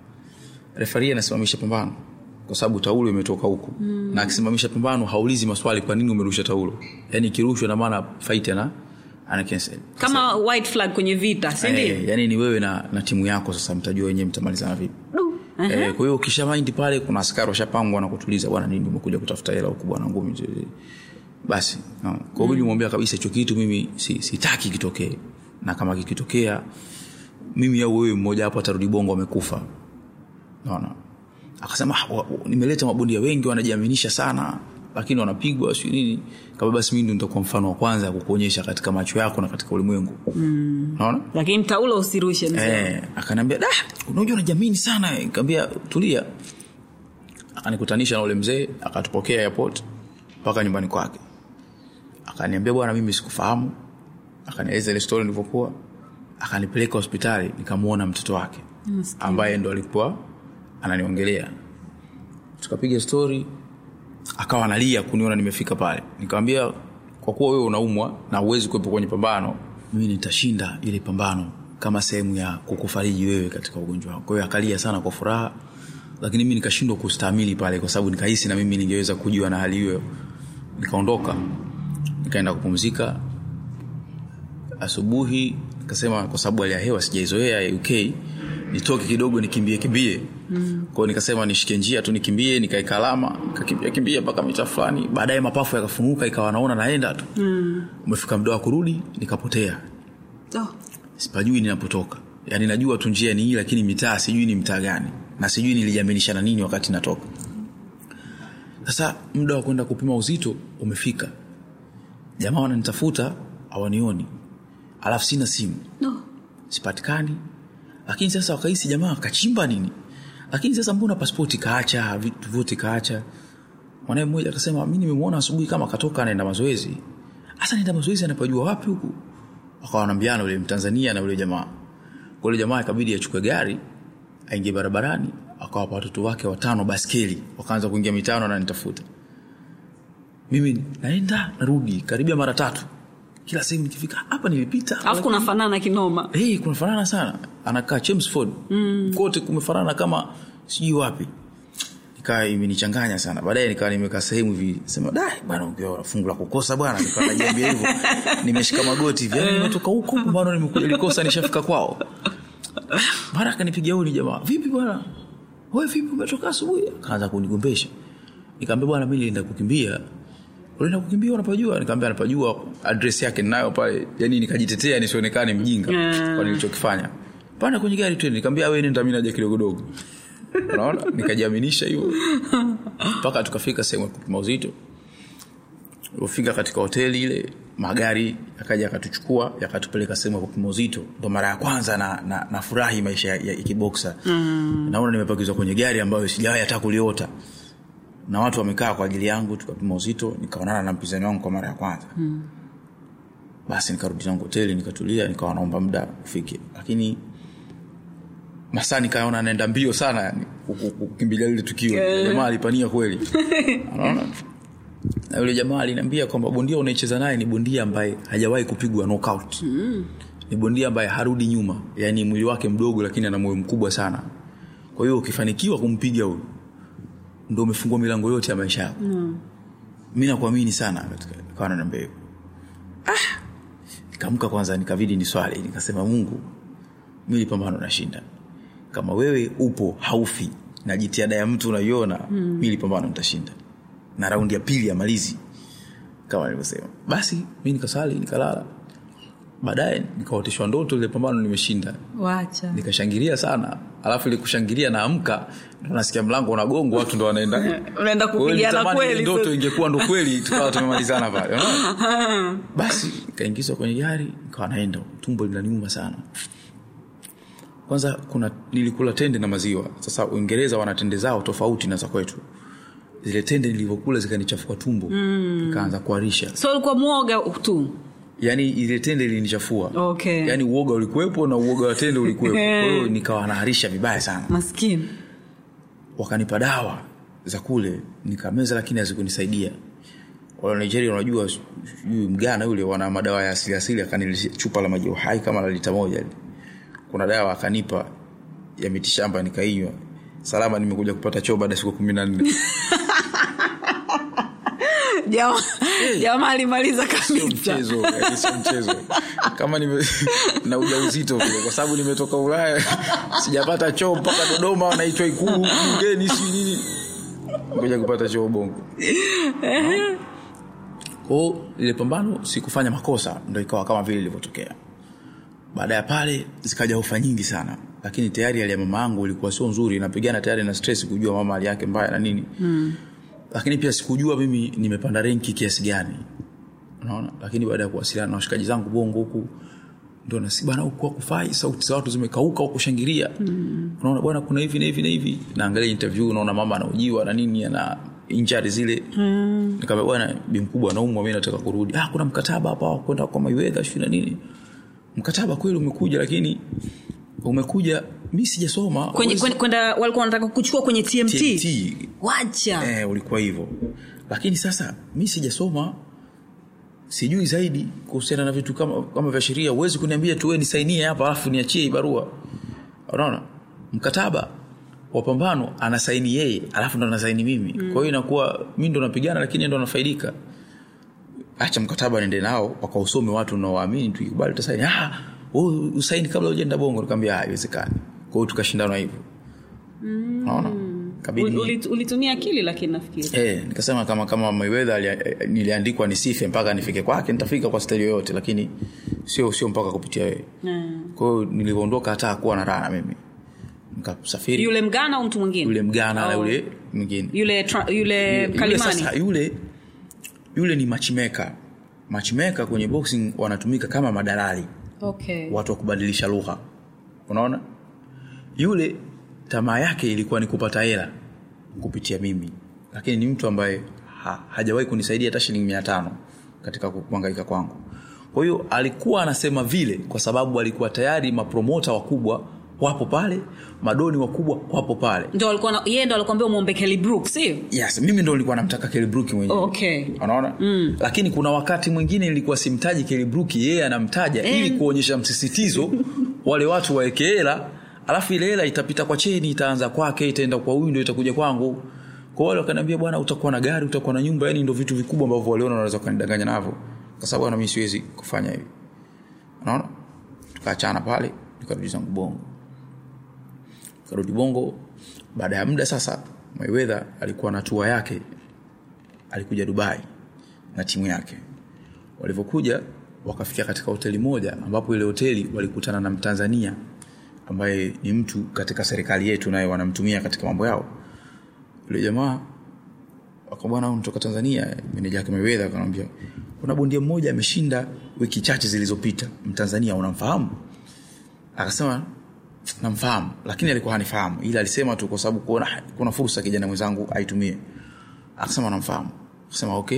refari anasimamisha pambano kwa sababu taulo imetoka huku mm. na akisimamisha pambano haulizi maswali kwa nini umerusha taulo yani ikirushwa na maana fight ana ana cancel kama white flag kwenye vita si ndio Eh, yani ni wewe na, na timu yako sasa mtajua wenyewe mtamalizana vipi Du. Aha. Eh, kwa hiyo ukisha mind pale kuna askari washapangwa na kutuliza bwana nini umekuja kutafuta hela huku bwana ngumi zi- basi no. kwa hiyo nilimwambia kabisa hicho kitu mimi si- sitaki kitokee na kama kikitokea mimi au wewe mmoja hapo atarudi bongo amekufa naona akasema "Ah, wa- wa- nimeleta mabondia wengi wanajiaminisha sana lakini wanapigwa si nini kama basi mimi ndo nitakuwa mfano wa kwanza kukuonyesha katika macho yako na katika ulimwengu mm. naona lakini taulo usirushe mzee Eh, akaniambia da unajua unajiamini sana nikamwambia tulia akanikutanisha na ule mzee akatupokea airport mpaka nyumbani kwake akaniambia bwana mimi sikufahamu akanieleza ile story nilivyokuwa akanipeleka hospitali nikamwona mtoto wake ambaye ndo alikuwa ananiongelea tukapiga story akawa analia kuniona nimefika pale nikamwambia kwa kuwa wewe unaumwa na uwezi kuwepo kwenye pambano mimi nitashinda ile pambano kama sehemu ya kukufariji wewe katika ugonjwa wako kwa hiyo akalia sana kwa furaha lakini mimi nikashindwa kustahimili pale kwa sababu nikahisi na mimi ningeweza kujiwa na hali hiyo nikaondoka nikaenda kupumzika asubuhi nikasema kwa sababu hali ya hewa sijaizoea ya uk nitoke kidogo nikimbie kimbie mm. kwao nikasema nishike njia tu nikimbie nikaeka alama nikakimbia kimbia mpaka mita fulani baadaye mapafu yakafunuka ikawa naona naenda tu mm. umefika muda wa kurudi nikapotea oh. sipajui ninapotoka yaani najua tu njia ni hii lakini mitaa sijui ni mtaa gani na sijui nilijiaminisha na nini wakati natoka sasa muda wa kwenda kupima uzito umefika jamaa wananitafuta hawanioni alafu sina simu no. sipatikani lakini sasa wakahisi jamaa kachimba nini lakini sasa mbona paspoti kaacha vitu vyote kaacha mwanae mmoja akasema mi nimemwona asubuhi kama katoka anaenda mazoezi hasa naenda mazoezi anapajua wapi huku wakawa wanambiana ule mtanzania na ule jamaa Kwa ule jamaa ikabidi achukue gari aingie barabarani akawapa watoto wake watano baskeli wakaanza kuingia mitano na nitafuta mimi naenda narudi karibia mara tatu kila sehemu nikifika hapa nilipita alafu kunafanana kinoma hey, kunafanana sana anakaa Chelmsford mm. kote kumefanana kama sijui wapi nikaa imenichanganya sana baadaye nikawa nimekaa sehemu hivi sema da bana ukiwa fungu la kukosa bwana nikawa najiambia hivyo nimeshika magoti hivi yani nimetoka huko bwana nimekuja likosa nishafika kwao mara akanipigia huyu ni jamaa vipi bwana wewe vipi umetoka asubuhi akaanza kunigombesha nikamwambia bwana mimi nilienda kukimbia unaenda kukimbia unapajua nikamwambia anapajua address yake ninayo pale yani nikajitetea nisionekane mjinga Mm. kwa nilichokifanya panda kwenye gari twende nikamwambia wewe nenda mimi naja kidogo dogo unaona nikajiaminisha hivyo mpaka tukafika sehemu ya kupima uzito ulipofika katika hoteli ile magari yakaja yakatuchukua yakatupeleka sehemu ya kupima uzito ndo mara ya kwanza na, na, na furahi maisha ya, ya kiboksa mm. naona nimepakizwa kwenye gari ambayo sijawahi hata kuliota na watu wamekaa kwa ajili yangu tukapima uzito nikaonana na mpinzani wangu kwa mara ya kwanza mm. basi nikarudi zangu hoteli nikatulia nikawa naomba muda ufike lakini masaa nikaona naenda mbio sana yani ku- ku- kukimbilia lile tukio jamaa alipania kweli unaona na yule jamaa aliniambia kwamba bondia unaicheza naye ni bondia ambaye hajawahi kupigwa knockout mm. ni bondia ambaye harudi nyuma yaani mwili wake mdogo lakini ana moyo mkubwa sana kwa hiyo ukifanikiwa kumpiga huyu ndo umefungua milango yote ya maisha yako mm. mi nakuamini sana katika kawa naniambia hivyo ah nikaamka kwanza nikabidi ni swali nikasema mungu mi lipambano nashinda kama wewe upo haufi na jitihada ya mtu unaiona mm. mi lipambano nitashinda na raundi ya pili ya malizi kama nilivyosema basi mi nikasali nikalala baadaye nikaoteshwa ndoto ile pambano nimeshinda wacha nikashangilia sana alafu ile kushangilia naamka ndo nasikia mlango unagongwa watu ndo wanaenda unaenda Kwa hiyo kupigana nilitamani ile kweli ndoto sasa. ingekuwa ndo kweli tukawa tumemalizana pale unaona? basi kaingizwa kwenye gari nikawa naenda tumbo linaniuma sana kwanza kuna nilikula tende na maziwa sasa uingereza wana tende zao tofauti na za kwetu zile tende nilivyokula zikanichafua tumbo mm. nikaanza kuharisha so ulikuwa mwoga tu yani ile tende ilinichafua Okay. yani uoga ulikuwepo na uoga wa tende ulikuwepo kwa hiyo nikawa naharisha vibaya sana maskini wakanipa dawa za kule nikameza lakini hazikunisaidia wala nigeria unajua sijui mgana yule wana madawa ya asili asili akaniletea chupa la maji ya uhai kama la lita moja lile. kuna dawa akanipa ya mitishamba nikainywa salama nimekuja kupata choo baada ya siku kumi na nne Jamaa- jamaa alimaliza sio kabisa mchezo yani sio mchezo kama nime, na ujauzito vile kwa sababu nimetoka ulaya sijapata choo mpaka dodoma wanaitwa ikulu mgeni si nini ngoja kupata choo bongo kwao ile pambano sikufanya makosa ndo ikawa kama vile ilivyotokea baada ya pale zikaja ofa nyingi sana lakini tayari hali ya mama yangu ilikuwa sio nzuri napigana tayari na stress kujua mama hali yake mbaya na nini mm. lakini pia sikujua mimi nimepanda renki kiasi gani unaona lakini baada ya kuwasiliana na washikaji zangu bongo huku ndo nasi bwana huku kufai sauti za watu zimekauka huku shangilia mm. unaona bwana kuna hivi na hivi na hivi naangalia interview unaona mama anaujiwa na nini ana injari zile mm. nikamwambia bwana bi mkubwa anaumwa mimi nataka kurudi ah kuna mkataba hapa wa kwenda kwa Mayweather sio na nini mkataba kweli umekuja lakini umekuja mi sijasoma kwenye Huwezi- kwenye- kwenda walikuwa wanataka kuchukua kwenye tmt, TMT. wacha eh, ulikuwa hivyo lakini sasa mi sijasoma sijui zaidi kuhusiana na vitu kama, kama vya sheria huwezi kuniambia tu we nisainie hapa alafu niachie hii barua unaona mkataba wa pambano anasaini yeye alafu ndo anasaini mimi mm. kwa hiyo inakuwa mi ndo napigana lakini yeye ndo nafaidika acha mkataba nende nao wakausome watu unaowaamini tuikubali tutasaini ah, wewe usaini kabla ujenda bongo nikamwambia haiwezekani kwa hiyo tukashindana hivyo unaona kabidi Ul- ulit- ulitumia akili lakini nafikiri Eh, nikasema kama kama Mayweather alia- eh, niliandikwa nisife mpaka nifike kwake nitafika kwa staili yoyote lakini sio sio mpaka kupitia wewe. Mm. Kwa hiyo nilivyoondoka hata kuwa na raha na mimi. Nikasafiri yule mgana au mtu mwingine yule mgana na Oh. yule mwingine. yule tra- yule Yule kalimani sasa yule yule ni matchmaker. Matchmaker kwenye boxing wanatumika kama madalali. okay. watu wa kubadilisha lugha unaona yule tamaa yake ilikuwa ni kupata hela kupitia mimi lakini ni mtu ambaye ha, hajawahi kunisaidia hata shilingi mia tano katika kuangaika kwangu kwa hiyo alikuwa anasema vile kwa sababu alikuwa tayari mapromota wakubwa wapo pale madoni wakubwa wapo pale ndo alikuwa na- yeye ndo alikwambia umwombe Kelly Brook sio yes mimi ndo nilikuwa namtaka kelibruki mwenyewe okay. unaona mm. lakini kuna wakati mwingine nilikuwa simtaji kelibruki yeye anamtaja Eh. ili kuonyesha msisitizo wale watu waeke hela alafu ile hela itapita kwa cheni itaanza kwake itaenda kwa huyu ndo itakuja kwangu kwa wale wakaniambia bwana utakuwa na gari utakuwa na nyumba yani ndo vitu vikubwa ambavyo waliona wanaweza kanidanganya navyo kwa sababu bwana mimi siwezi kufanya hivi unaona tukaachana pale nikarudi zangu bongo karudi bongo baada ya muda sasa Mayweather alikuwa na tua yake alikuja dubai na timu yake walivyokuja wakafikia katika hoteli moja ambapo ile hoteli walikutana na mtanzania ambaye ni mtu katika serikali yetu naye wanamtumia katika mambo yao yule jamaa akabwana unatoka tanzania meneja yake Mayweather akamwambia kuna bondia mmoja ameshinda wiki chache zilizopita mtanzania unamfahamu akasema namfahamu lakini alikuwa hanifahamu ila alisema tu kwa sababu kuona kuna fursa kijana mwenzangu aitumie akasema namfahamu akasema okay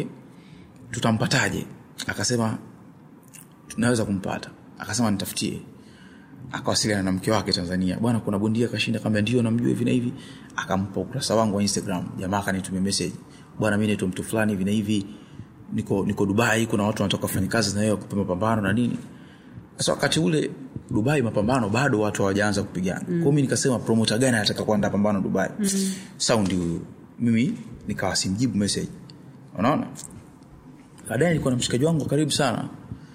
tutampataje akasema tunaweza kumpata akasema nitafutie akawasiliana na mke wake tanzania bwana kuna bondia kashinda kaambia ndio namjua hivi na hivi akampa ukurasa wangu wa instagram jamaa akanitumia message bwana mi naitwa mtu fulani hivi na hivi niko niko dubai kuna watu wanatoka kufanya kazi na wewe kupa mapambano na nini sasa wakati ule dubai mapambano bado watu hawajaanza kupigana mm. kwao mi nikasema promota gani anataka kuandaa pambano dubai mm. saundi huyu mimi nikawa simjibu message unaona baadaye nilikuwa na mshikaji wangu wa karibu sana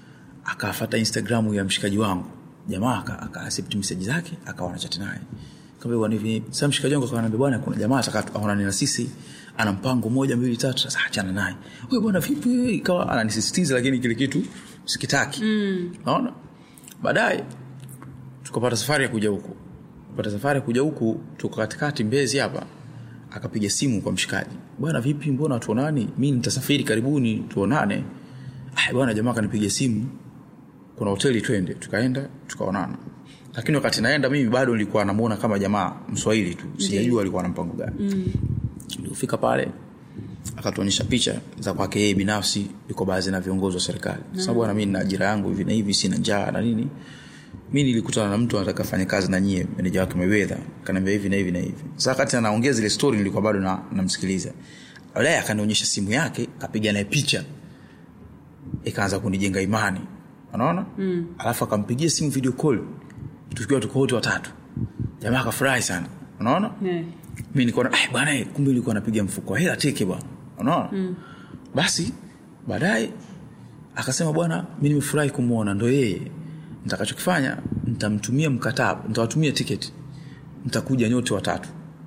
akafata instagramu ya mshikaji wangu jamaa aka- akaaccept message zake akawa anachati naye Kaambia bwana hivi sasa mshikaji wangu akaniambia bwana kuna jamaa ataka aonane na sisi ana mpango moja mbili tatu sasa achana naye wewe bwana vipi ikawa ananisisitiza lakini kile kitu sikitaki mm. naona baadaye tukapata safari ya kuja huku kupata safari ya kuja huku tuko katikati mbezi hapa akapiga simu kwa mshikaji bwana vipi mbona tuonani mi nitasafiri karibuni tuonane "Ah, bwana jamaa akanipiga simu kuna hoteli twende tukaenda tukaonana lakini wakati naenda mimi bado nilikuwa namuona kama jamaa mswahili tu sijajua alikuwa na mpango gani mm. nilifika pale akatuonyesha picha za kwake yeye binafsi yuko baadhi na viongozi wa serikali mm. sababu bwana mi nina ajira yangu hivi na hivi sina njaa na nini mi nilikutana na mtu anataka fanya kazi na nyie meneja wake Mayweather kaniambia hivi na hivi na hivi sasa wakati anaongea zile story nilikuwa bado na namsikiliza baadaye akanionyesha simu yake kapiga naye picha ikaanza kunijenga imani unaona mm. alafu akampigia simu video call tukiwa tuko wote watatu jamaa akafurahi sana unaona Yeah. mi nikaona "Ai, bwana eh, kumbe ilikuwa napiga mfuko wa hela teke bwana unaona mm. basi baadaye akasema bwana mi nimefurahi kumwona ndo yeye nitakachokifanya nitamtumia mkataba nitawatumia tiketi mtakuja nyote watatu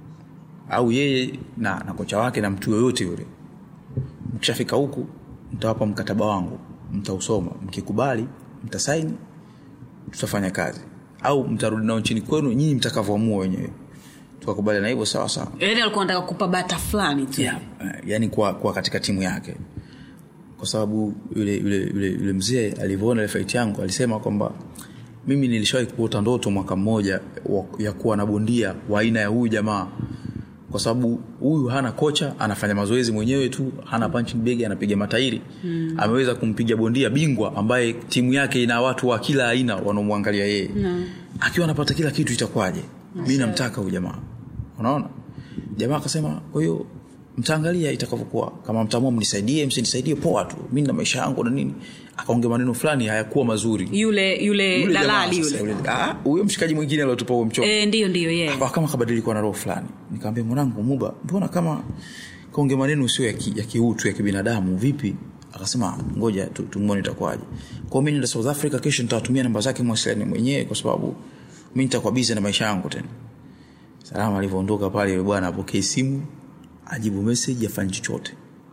au yeye na, na kocha wake na mtu yoyote yule mkishafika huku mtawapa mkataba wangu mtausoma mkikubali mtasaini tutafanya kazi au mtarudi nao nchini kwenu nyinyi mtakavyoamua wenyewe tukakubaliana hivyo sawa sawa yaani alikuwa anataka kupa bata fulani tu yeah. uh, yani kuwa, kuwa katika timu yake kwa sababu yule, yule, yule, yule mzee alivyoona ile fight yangu alisema kwamba mimi nilishawahi kuota ndoto mwaka mmoja wa- ya kuwa na bondia wa aina ya huyu jamaa kwa sababu huyu hana kocha anafanya mazoezi mwenyewe tu hana punching bag anapiga matairi mm. ameweza kumpiga bondia bingwa ambaye timu yake ina watu wa kila aina wanaomwangalia yeye mm. akiwa anapata kila kitu itakuwaje mi namtaka huyu jamaa unaona jamaa akasema kwa hiyo mtaangalia itakavyokuwa kama mtaamua mnisaidie msinisaidie poa tu mi na maisha yangu na nini akaongea maneno fulani hayakuwa mazuri yule yule, Yule jamaa dalali sasa, yule yule- ah, huyo mshikaji mwingine aliotupa huo mchoko e, ndiyo ndiyo yeah. Akawa kama kabadilikuwa na roho fulani nikamwambia mwanangu muba mbona kama kaongea maneno sio ya, ki, ya kiutu ya kibinadamu vipi akasema ngoja tu- tumwone itakuwaje kwao mi nenda south africa kesho nitawatumia namba zake mwasiliani mwenyewe kwa sababu mi nitakuwa bizi na maisha yangu tena salama alivyoondoka pale yule bwana apokee simu ajibu meseji afanye chochote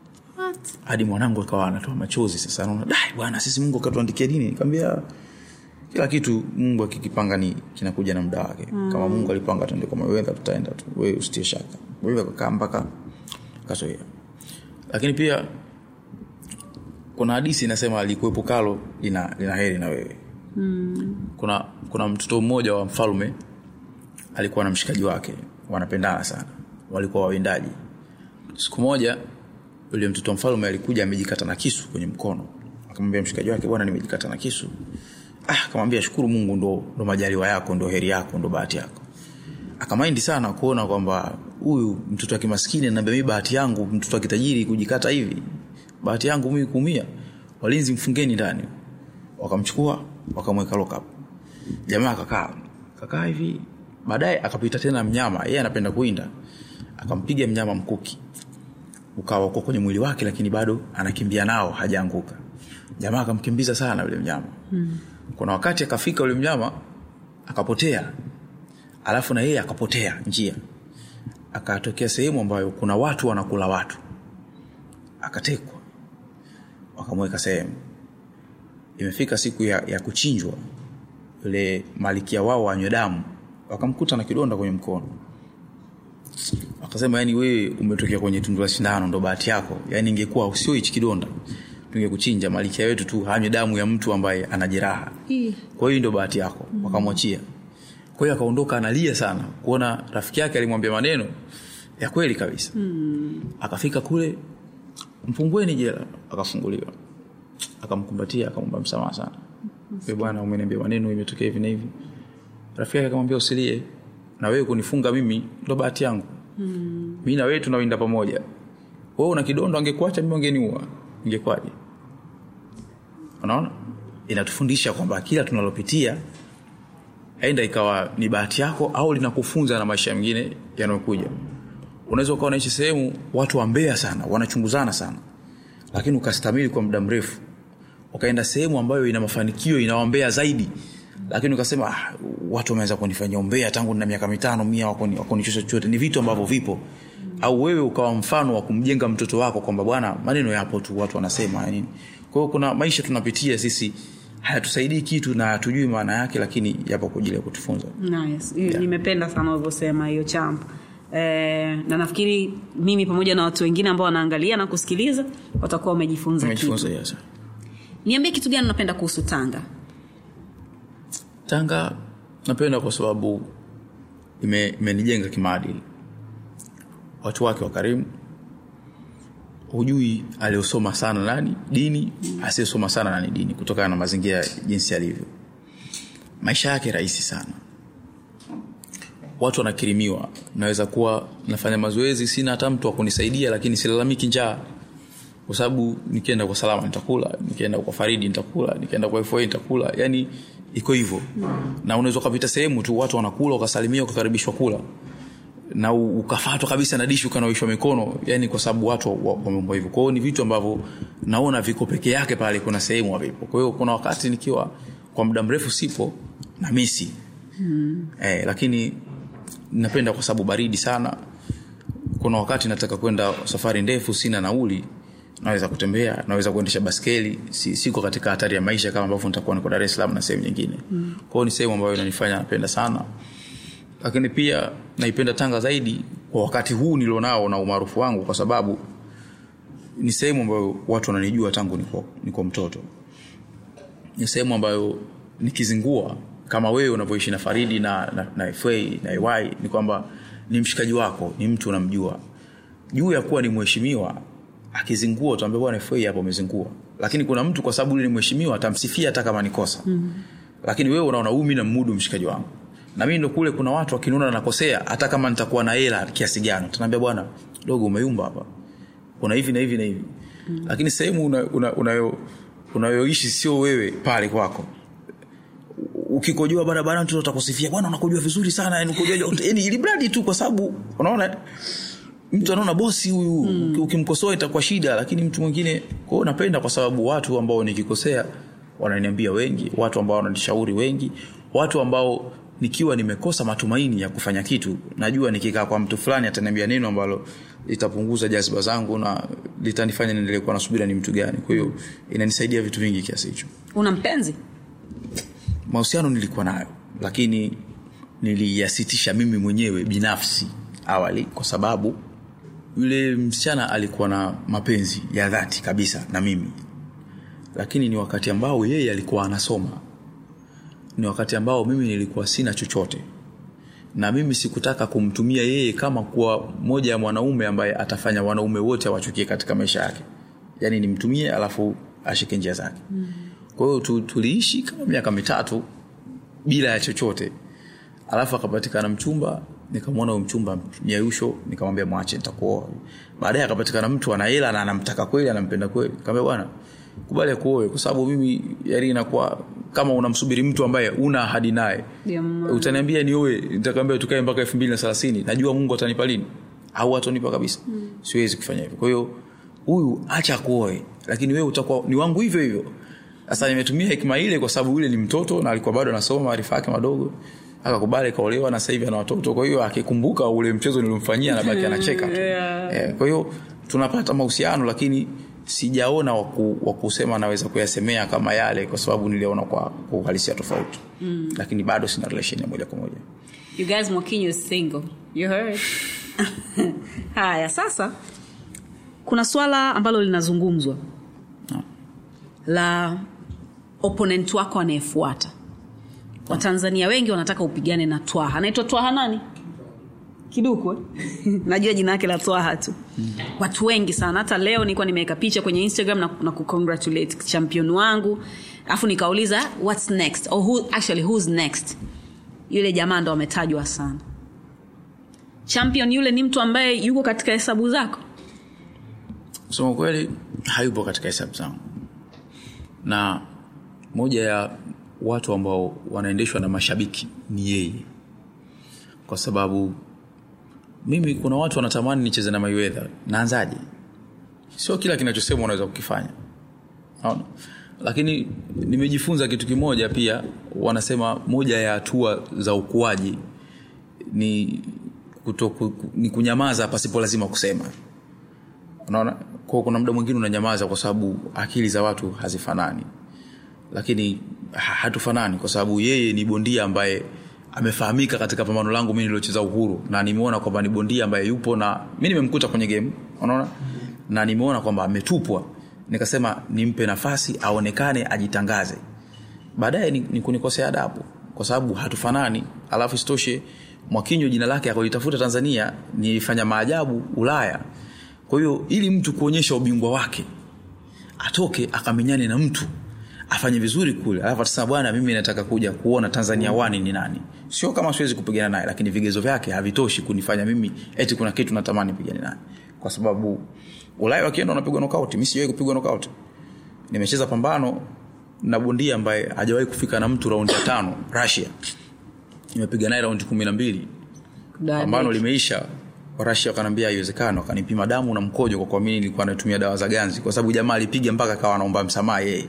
hadi mwanangu akawa anatoa machozi sasa naona dai bwana sisi mungu akatuandikia nini nikamwambia kila kitu mungu akikipanga ni kinakuja na muda wake mm. kama mungu alipanga tuende kwa Mayweather tutaenda tu wewe usitie shaka Mayweather kakaa mpaka kazoea lakini pia kuna hadisi inasema alikuwepo kalo lina, lina heri na wewe mm. kuna kuna mtoto mmoja wa mfalme alikuwa na mshikaji wake wanapendana sana walikuwa wawindaji siku moja yule mtoto wa mfalme alikuja amejikata na kisu kwenye mkono akamwambia mshikaji wake bwana nimejikata na kisu ah akamwambia shukuru mungu ndo, ndo majaliwa yako ndo heri yako ndo bahati yako akamaindi sana kuona kwamba huyu mtoto wa kimaskini anaambia mi bahati yangu mtoto wa kitajiri kujikata hivi bahati yangu mimi kuumia walinzi mfungeni ndani wakamchukua wakamweka lockup jamaa akakaa kakaa hivi baadaye akapita tena mnyama yeye anapenda kuinda akampiga mnyama mkuki ukawa uko kwenye mwili wake lakini bado anakimbia nao hajaanguka jamaa akamkimbiza sana yule mnyama hmm. kuna wakati akafika yule mnyama akapotea alafu na yeye akapotea njia akatokea sehemu ambayo kuna watu wanakula watu akatekwa wakamweka sehemu imefika siku ya, ya kuchinjwa yule malikia wao wanywe damu wakamkuta na kidonda kwenye mkono wakasema yani wewe umetokea kwenye tundu la sindano ndo bahati yako yani ingekuwa usio hichi kidonda tungekuchinja malikia wetu tu hanywe damu ya mtu ambaye ana jeraha kwa hiyo ndo bahati yako mm. wakamwachia kwa hiyo akaondoka analia sana kuona rafiki yake alimwambia maneno ya kweli kabisa mm. akafika kule mfungueni jela akafunguliwa akamkumbatia akamwomba msamaha sana mm. bwana umeniambia maneno imetokea hivi na hivi rafiki yake akamwambia usilie na wewe kunifunga mimi ndo bahati yangu mm. mi na wewe tunawinda pamoja wewe una kidondo angekuacha mimi angeniua ingekwaje unaona inatufundisha kwamba kila tunalopitia aenda ikawa ni bahati yako au linakufunza na maisha mengine yanayokuja unaweza ukawa naishi sehemu watu wambea sana wanachunguzana sana lakini ukastamili kwa muda mrefu ukaenda sehemu ambayo ina mafanikio inawambea zaidi lakini ukasema ah, watu wameweza kunifanyia umbea tangu na miaka mitano mia wakunichosha chochote ni vitu ambavyo vipo au wewe ukawa mfano wa kumjenga mtoto wako kwamba bwana maneno yapo tu watu wanasema nini kwa hiyo kuna maisha tunapitia sisi hayatusaidii kitu na hatujui maana yake lakini yapo kwa ajili ya kutufunza nice. yeah. nimependa sana ulivyosema hiyo champ Eh, na nafikiri mimi pamoja na watu wengine ambao wanaangalia na kusikiliza watakuwa wamejifunza Umejifunza, kitu. yes. niambie kitu gani unapenda kuhusu tanga tanga napenda kwa sababu ime- imenijenga kimaadili watu wake wakarimu hujui aliosoma sana nani dini asiyesoma sana nani dini kutokana na mazingira jinsi yalivyo maisha yake rahisi sana watu wanakirimiwa naweza kuwa nafanya mazoezi sina hata mtu wa kunisaidia lakini silalamiki njaa kwa sababu nikienda kwa salama nitakula nikienda kwa faridi nitakula nikienda kwa fa nitakula yani iko hivyo na unaweza ukapita sehemu tu watu wanakula ukasalimia ukakaribishwa kula na u- ukafatwa kabisa na dishi ukanawishwa mikono yani kwa sababu watu wa- wameumbwa hivyo kwa hiyo ni vitu ambavyo naona viko peke yake pale kuna sehemu havipo kwa hiyo kuna wakati nikiwa kwa muda mrefu sipo na misi hmm. eh, lakini napenda kwa sababu baridi sana kuna wakati nataka kwenda safari ndefu sina nauli naweza kutembea naweza kuendesha baskeli si, siko katika hatari ya maisha kama ambavyo nitakuwa niko dar es salaam na sehemu nyingine mm. kwao ni sehemu ambayo inanifanya napenda sana lakini pia naipenda tanga zaidi kwa wakati huu nilionao na umaarufu wangu kwa sababu ni sehemu ambayo watu wananijua tangu niko, niko mtoto ni sehemu ambayo nikizingua kama wewe unavyoishi na faridi na, na, na fa na ay ni kwamba ni mshikaji wako ni mtu unamjua juu ya kuwa ni mheshimiwa akizingua utaambia bwana fa hapo umezingua lakini kuna mtu kwa sababu yule ni mheshimiwa atamsifia hata kama ni kosa mm. lakini wewe unaona huu mi namudu mshikaji wangu na mimi ndo kule kuna watu wakiniona nakosea hata kama nitakuwa na hela kiasi gani utaniambia bwana dogo umeyumba hapa kuna hivi na hivi na hivi mm. lakini sehemu unayoishi una, una, unayoishi sio wewe pale kwako ukikojoa barabara mtu atakusifia bwana unakojoa vizuri sana yani ukojoa yani ili mradi tu kwa sababu unaona mtu anaona bosi huyu mm. ukimkosoa itakuwa shida lakini mtu mwingine kwa hiyo napenda kwa sababu watu ambao nikikosea wananiambia wengi watu ambao wananishauri wengi watu ambao nikiwa nimekosa matumaini ya kufanya kitu najua nikikaa kwa mtu fulani ataniambia neno ambalo litapunguza jaziba zangu na litanifanya niendelee kuwa nasubira ni mtu gani kwa hiyo inanisaidia vitu vingi kiasi hicho una mpenzi mahusiano nilikuwa nayo lakini niliyasitisha mimi mwenyewe binafsi awali kwa sababu yule msichana alikuwa na mapenzi ya dhati kabisa na mimi lakini ni wakati ambao yeye alikuwa anasoma ni wakati ambao mimi nilikuwa sina chochote na mimi sikutaka kumtumia yeye kama kuwa moja ya mwanaume ambaye atafanya wanaume wote awachukie katika maisha yake yaani nimtumie alafu ashike njia zake mm. kwa hiyo tu, tuliishi kama miaka mitatu bila ya chochote alafu akapatikana mchumba nikamwona huyo mchumba nyausho nikamwambia mwache nitakuoa baadaye akapatikana mtu ana hela na anamtaka kweli anampenda kweli nikamwambia bwana kubali akuoe kwa sababu mimi yani inakuwa kama unamsubiri mtu ambaye una ahadi naye Yeah, man. utaniambia nioe nitakwambia tukae mpaka elfu mbili na thelathini najua mungu atanipa lini au atonipa kabisa mm. siwezi kufanya hivyo kwa hiyo huyu acha kuoe lakini wewe utakuwa ni wangu hivyo hivyo sasa nimetumia hekima ile kwa sababu yule ni mtoto na alikuwa bado anasoma maarifa yake madogo akakubali kaolewa na sasa hivi ana watoto kwa hiyo akikumbuka ule mchezo nilimfanyia anabaki anacheka tu Yeah. eh, kwa hiyo tunapata mahusiano lakini sijaona waku, wakusema naweza kuyasemea kama yale kwa sababu niliona kwa, kwa uhalisia tofauti mm. lakini bado sina relation ya moja kwa moja you guys mwakinyo is single you heard haya sasa kuna swala ambalo linazungumzwa No. la opponent wako anayefuata watanzania wengi wanataka upigane na twaha anaitwa twaha nani kiduku eh? najua jina yake la twaha tu mm. watu wengi sana hata leo nilikuwa nimeweka picha kwenye instagram na, na kucongratulate champion wangu alafu nikauliza whats next or who, actually who's next yule jamaa ndo ametajwa sana champion yule ni mtu ambaye yuko katika hesabu zako kusema kweli hayupo katika hesabu zangu na moja ya watu ambao wanaendeshwa na mashabiki ni yeye kwa sababu mimi kuna watu wanatamani nicheze na mayuedha naanzaje sio kila kinachosemwa unaweza kukifanya Naona? lakini nimejifunza kitu kimoja pia wanasema moja ya hatua za ukuaji ni, kuto, ku, ni kunyamaza pasipo lazima kusema unaona kwa kuna muda mwingine unanyamaza kwa sababu akili za watu hazifanani lakini ha- hatufanani kwa sababu yeye ni bondia ambaye amefahamika katika pambano langu mi niliocheza uhuru na nimeona kwamba ni bondia ambaye yupo na mi nimemkuta kwenye game unaona na nimeona kwamba ametupwa nikasema nimpe nafasi aonekane ajitangaze baadaye ni, ni kunikosea adabu kwa sababu hatufanani alafu isitoshe mwakinyo jina lake akalitafuta tanzania nilifanya maajabu ulaya kwa hiyo ili mtu kuonyesha ubingwa wake atoke akamenyane na mtu afanye vizuri kule alafu atasema bwana mimi nataka kuja kuona tanzania wani ni nani sio kama siwezi kupigana naye lakini vigezo vyake havitoshi kunifanya mimi eti kuna kitu natamani pigane naye kwa sababu ulaya wakienda wanapigwa nokauti mi sijawahi kupigwa nokauti nimecheza pambano na bondia ambaye hajawahi kufika na mtu raundi ya tano russia nimepiga naye raundi kumi na mbili pambano limeisha warashi wakanaambia haiwezekana wakanipima damu na mkojo kwa kuamini nilikuwa natumia dawa za ganzi kwa sababu jamaa alipiga mpaka akawa anaomba msamaha yeye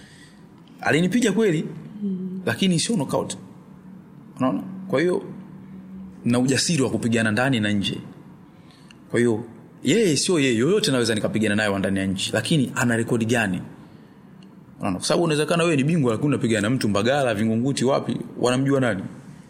alinipiga kweli lakini sio knockout unaona kwa hiyo na ujasiri wa kupigana ndani na nje kwa hiyo yeye sio yeye yoyote naweza nikapigana naye wa ndani ya nchi lakini ana rekodi gani unaona kwa sababu unawezekana wewe ni bingwa lakini unapigana na mtu mbagala vingunguti wapi wanamjua nani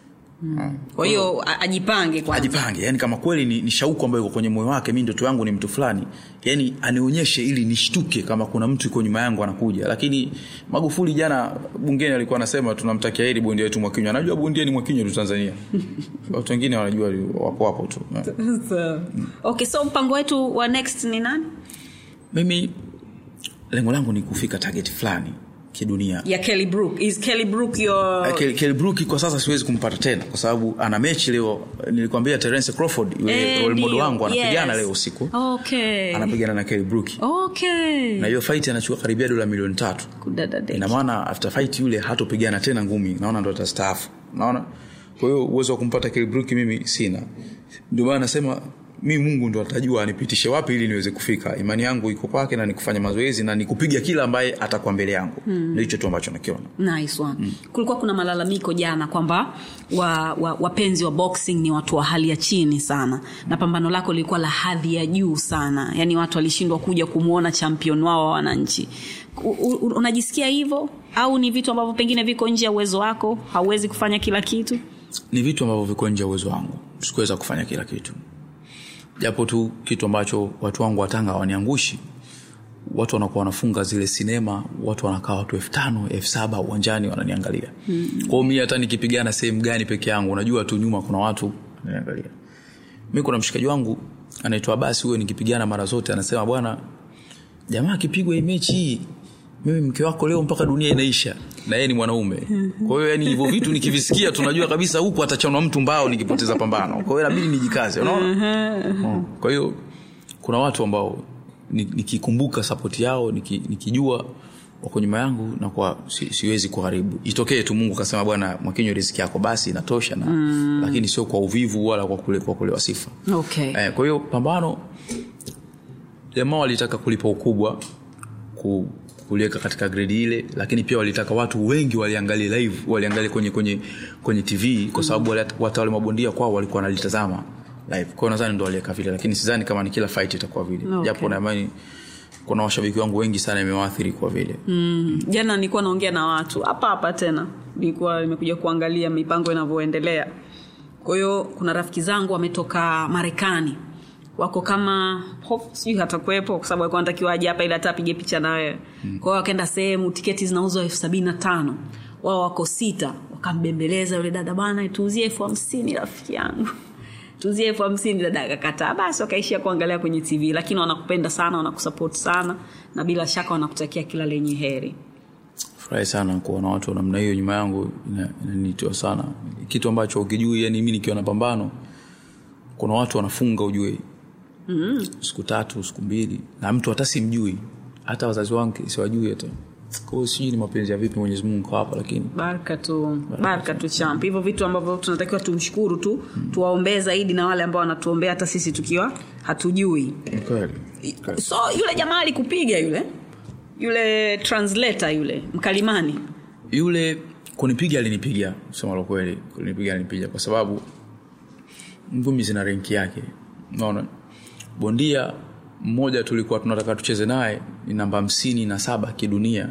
kwa hiyo a- ajipange kwanza. ajipange yani kama kweli ni, ni shauku ambayo iko kwenye moyo wake mi ndoto yangu ni mtu fulani yani anionyeshe ili nishtuke kama kuna mtu iko nyuma yangu anakuja lakini magufuli jana bungeni alikuwa anasema tunamtakia heri bondia wetu mwakinywa anajua bondia ni mwakinywa tu tanzania watu wengine wanajua wapo wapo tu So, okay so mpango wetu wa next ni nani mimi lengo langu ni kufika target fulani kidunia ya kelly brook is kelly brook your Kel- Kell Brook kwa sasa siwezi kumpata tena kwa sababu ana mechi leo nilikwambia Terence Crawford yule Eh, role model ndio, wangu anapigana yes. leo usiku okay anapigana na Kell Brook okay na hiyo fight anachukua karibia dola milioni tatu Kudadadeki. ina maana after fight yule hatopigana tena ngumi naona ndo atastaafu naona kwa hiyo uwezo wa kumpata Kell Brook mimi sina ndio maana nasema mi mungu ndo atajua anipitishe wapi ili niweze kufika imani yangu iko kwake na nikufanya mazoezi na nikupiga kila ambaye atakuwa mbele yangu mm. ndio hicho tu ambacho nakiona nice one mm. kulikuwa kuna malalamiko jana kwamba wa, wa, wapenzi wa boxing ni watu wa hali ya chini sana na pambano lako lilikuwa la hadhi ya juu sana yaani watu walishindwa kuja kumwona champion wao wa wananchi U, u, unajisikia hivyo au ni vitu ambavyo pengine viko nje ya uwezo wako hauwezi kufanya kila kitu ni vitu ambavyo viko nje ya uwezo wangu sikuweza kufanya kila kitu japo tu kitu ambacho watu wangu watanga waniangushi watu wanakuwa wanafunga zile sinema watu wanakaa watu elfu tano elfu saba uwanjani wananiangalia mm. kwao mi hata nikipigana sehemu gani peke yangu unajua tu nyuma kuna watu wananiangalia mi kuna mshikaji wangu anaitwa basi huyo nikipigana mara zote anasema bwana jamaa akipigwa hii mechi hii mimi mke wako leo mpaka dunia inaisha na yeye ni mwanaume kwa hiyo yani hivyo vitu nikivisikia tunajua kabisa huku atachanwa mtu mbao nikipoteza pambano kwa hiyo inabidi nijikaze unaona Mm. kwa hiyo kuna watu ambao ni- nikikumbuka sapoti yao niki- nikijua wako nyuma yangu na kwa si, siwezi kuharibu itokee tu mungu akasema bwana mwakinywa riziki yako basi inatosha na mm. lakini sio kwa uvivu wala kwa, kule, kwa kulewa sifa okay. eh, kwa hiyo pambano jamaa walitaka kulipa ukubwa ku, kuliweka katika gredi ile lakini pia walitaka watu wengi waliangalia live waliangalia kwenye kwenye kwenye tv kwa sababu wale, watu wale mabondia kwao walikuwa wanalitazama live kwa hiyo nadhani ndo waliweka vile lakini sidhani kama ni kila fight itakuwa vile Okay. japo naamani kuna washabiki wangu wengi sana imewaathiri kwa vile mm. jana nilikuwa naongea na watu hapa hapa tena nilikuwa nimekuja kuangalia mipango inavyoendelea kwa hiyo kuna rafiki zangu wametoka marekani wako kama hope sijui hatakuwepo kwa sababu alikuwa anatakiwa aje hapa ili hata apige picha na wewe mm. kwa hiyo wakaenda sehemu tiketi zinauzwa elfu sabini na tano wao wako sita wakambembeleza yule dada bwana tuuzie elfu hamsini rafiki yangu tuzie elfu hamsini dada akakataa basi wakaishia kuangalia kwenye tv lakini wanakupenda sana wanakusapoti sana na bila shaka wanakutakia kila lenye heri furahi sana kuwa na watu wa namna hiyo nyuma yangu ina- inanitoa sana kitu ambacho ukijui yani mi nikiwa na pambano kuna watu wanafunga ujue mm. siku tatu siku mbili na mtu hata simjui hata wazazi wangu siwajui hata kwao sijui ni mapenzi ya vipi mwenyezi mungu kwa hapa lakini baraka tu baraka tu champ hivyo vitu ambavyo tunatakiwa tumshukuru tu tuwaombee zaidi na wale ambao wanatuombea hata sisi tukiwa hatujui ni kweli so yule jamaa alikupiga yule yule translator yule mkalimani yule kunipiga alinipiga sema la kweli kunipiga alinipiga kwa sababu ngumi zina renki yake unaona bondia mmoja tulikuwa tunataka tucheze naye ni namba hamsini na saba kidunia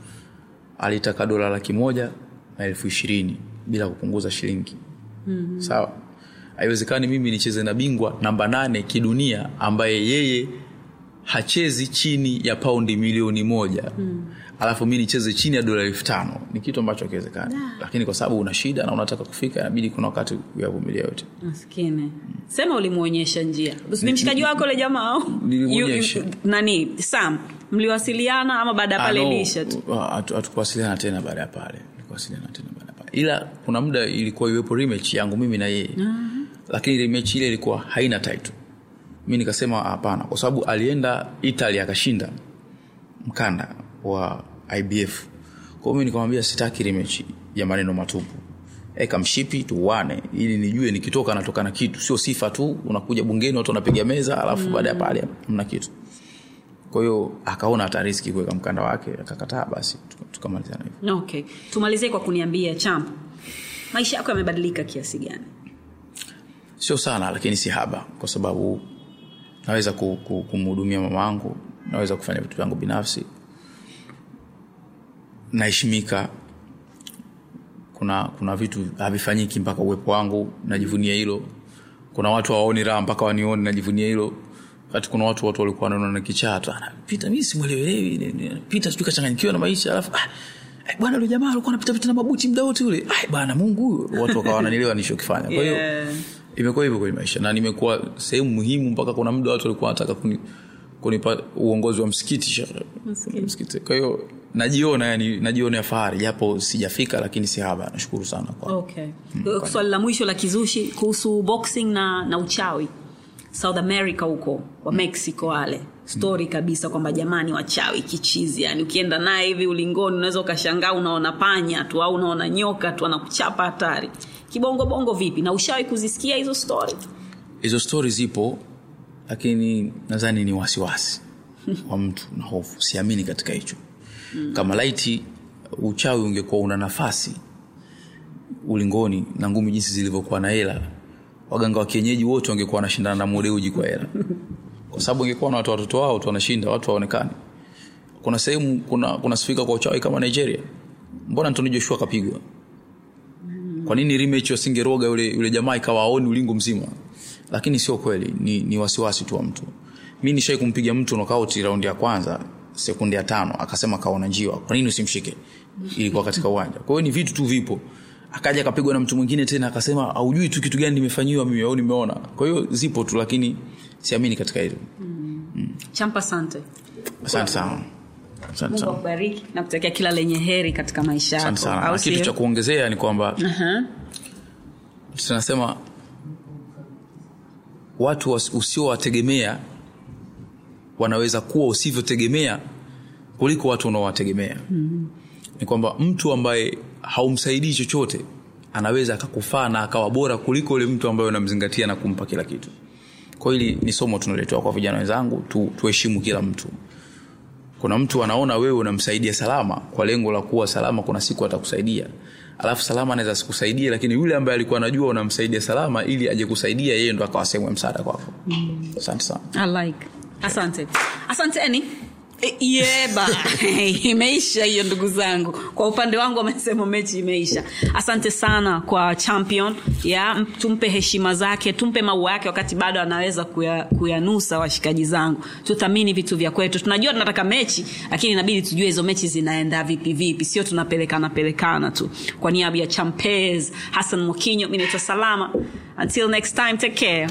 alitaka dola laki moja na elfu ishirini bila kupunguza shilingi mm-hmm. sawa haiwezekani mimi nicheze na bingwa namba nane kidunia ambaye yeye hachezi chini ya paundi milioni moja mm. alafu mi nicheze chini ya dola elfu tano ni kitu ambacho akiwezekani lakini kwa sababu una shida na unataka kufika inabidi kuna wakati uyavumilia yote maskini sema ulimwonyesha njia ni mshikaji wako ule jamaa au? Nilimwonyesha. You- you- nani sam mliwasiliana ama baada ya pale Ah, no, ilisha tu uh, hatu- hatukuwasiliana tena baada ya pale Hatukuwasiliana tena baada ya pale ila kuna muda ilikuwa iwepo rematch yangu mimi na yeye lakini rematch ile ilikuwa haina title mi nikasema hapana kwa sababu alienda italy akashinda mkanda wa ibf kwa hiyo mi nikamwambia sitaki rematch ya maneno matupu eka mshipi tuwane ili nijue nikitoka natoka na kitu sio sifa tu unakuja bungeni watu wanapiga meza alafu mm. baada ya pale mna kitu kwa hiyo akaona hata riski kuweka mkanda wake akakataa basi tuka- tukamalizana hivyo okay tumalizie kwa kuniambia champ maisha yako yamebadilika kiasi gani sio sana lakini si haba kwa sababu naweza ku- ku- kumhudumia mama wangu naweza kufanya vitu vyangu binafsi naheshimika kuna kuna vitu havifanyiki mpaka uwepo wangu najivunia hilo kuna watu hawaoni raha mpaka wanione najivunia hilo kati kuna watu watu walikuwa wanaona na kichaa tu "Ah, pita mimi simwelewelewi ni- ni- pita sijui kachanganyikiwa na maisha alafu ah, eh, bwana yule jamaa alikuwa anapita pita na mabuti muda wote yule ah, bwana mungu huyo watu wakawa wananielewa nilichokifanya kwa hiyo Yeah. imekuwa hivyo kwenye maisha na nimekuwa sehemu muhimu mpaka kuna muda watu walikuwa wanataka kuni, kunipa uongozi wa msikiti shekhe. msikiti kwa hiyo najiona yani najiona ya fahari japo sijafika lakini si haba nashukuru sana kwa okay swali la mwisho la kizushi kuhusu boxing na, na uchawi south america huko wa mexico wale stori kabisa kwamba jamani wachawi kichizi yani ukienda naye hivi ulingoni unaweza ukashangaa unaona panya tu au unaona nyoka tu anakuchapa hatari kibongobongo vipi na ushawi kuzisikia hizo stori hizo stori zipo lakini nadhani ni wasiwasi wa mtu na hofu siamini katika hicho kama laiti uchawi ungekuwa una nafasi ulingoni na ngumi jinsi zilivyokuwa na hela waganga wa kienyeji wote wangekuwa wanashindana na modeuji kwa hela kwa sababu ingekuwa na watu watoto wao tu wanashinda watu waonekani kuna sehemu kuna kuna sifika kwa uchawi kama nigeria mbona antoni joshua akapigwa kwa nini rematch wasingeroga yule, yule jamaa ikawa aoni ulingo mzima lakini sio kweli ni, ni wasiwasi tu wa mtu mi nishai kumpiga mtu knockout raundi ya kwanza sekunde ya tano akasema kaona njiwa kwa nini usimshike ilikuwa katika uwanja kwa hiyo ni vitu tu vipo akaja akapigwa na mtu mwingine tena akasema aujui tu kitu gani nimefanyiwa mimi au nimeona kwa hiyo zipo tu lakini siamini katika hilo champa sante asante sana asante mungu sana akubariki na kutakia kila lenye heri katika maisha asante yako sana au na kitu sio? cha kuongezea ni kwamba Aha. tunasema watu was- usiowategemea wanaweza kuwa usivyotegemea kuliko watu unaowategemea mm-hmm. ni kwamba mtu ambaye haumsaidii chochote anaweza akakufaa na akawa bora kuliko yule mtu ambaye unamzingatia na kumpa kila kitu kwa hili ni somo tunaletewa kwa vijana wenzangu tu, tuheshimu kila mtu kuna mtu anaona wewe unamsaidia salama kwa lengo la kuwa salama kuna siku atakusaidia alafu salama anaweza sikusaidia lakini yule ambaye alikuwa anajua unamsaidia salama ili aje kusaidia yeye ndo akawa sehemu ya msaada kwako asante sana I like. asante asante eni E, yeba imeisha hiyo ndugu zangu kwa upande wangu wamesema mechi imeisha asante sana kwa champion ya m- tumpe heshima zake tumpe maua yake wakati bado anaweza kuya- kuyanusa washikaji zangu tuthamini vitu vya kwetu tunajua tunataka mechi lakini inabidi tujue hizo mechi zinaenda vipi vipi sio tunapelekana pelekana tu kwa niaba ya champes hassan mokinyo mi naitwa salama until next time take care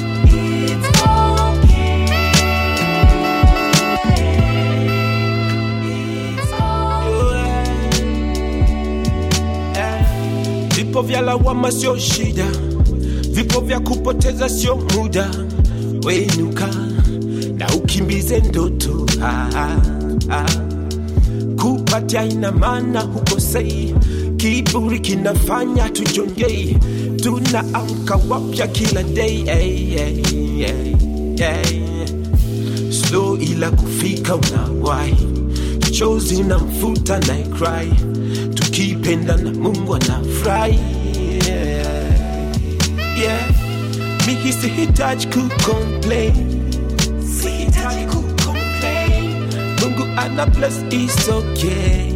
vipo vya lawama sio shida vipo vya kupoteza sio muda wenuka na ukimbize ndoto ah, ah, ah. kupatia ina maana hukosei kiburi kinafanya tujongei tunaamka wapya kila day hey, hey, hey, hey. slow ila kufika unawai chozi na mfuta na cry tukipenda na mungu anafurahi yeah. yeah. mimi sihitaji kucomplain sihitaji kucomplain mungu ana bless is okay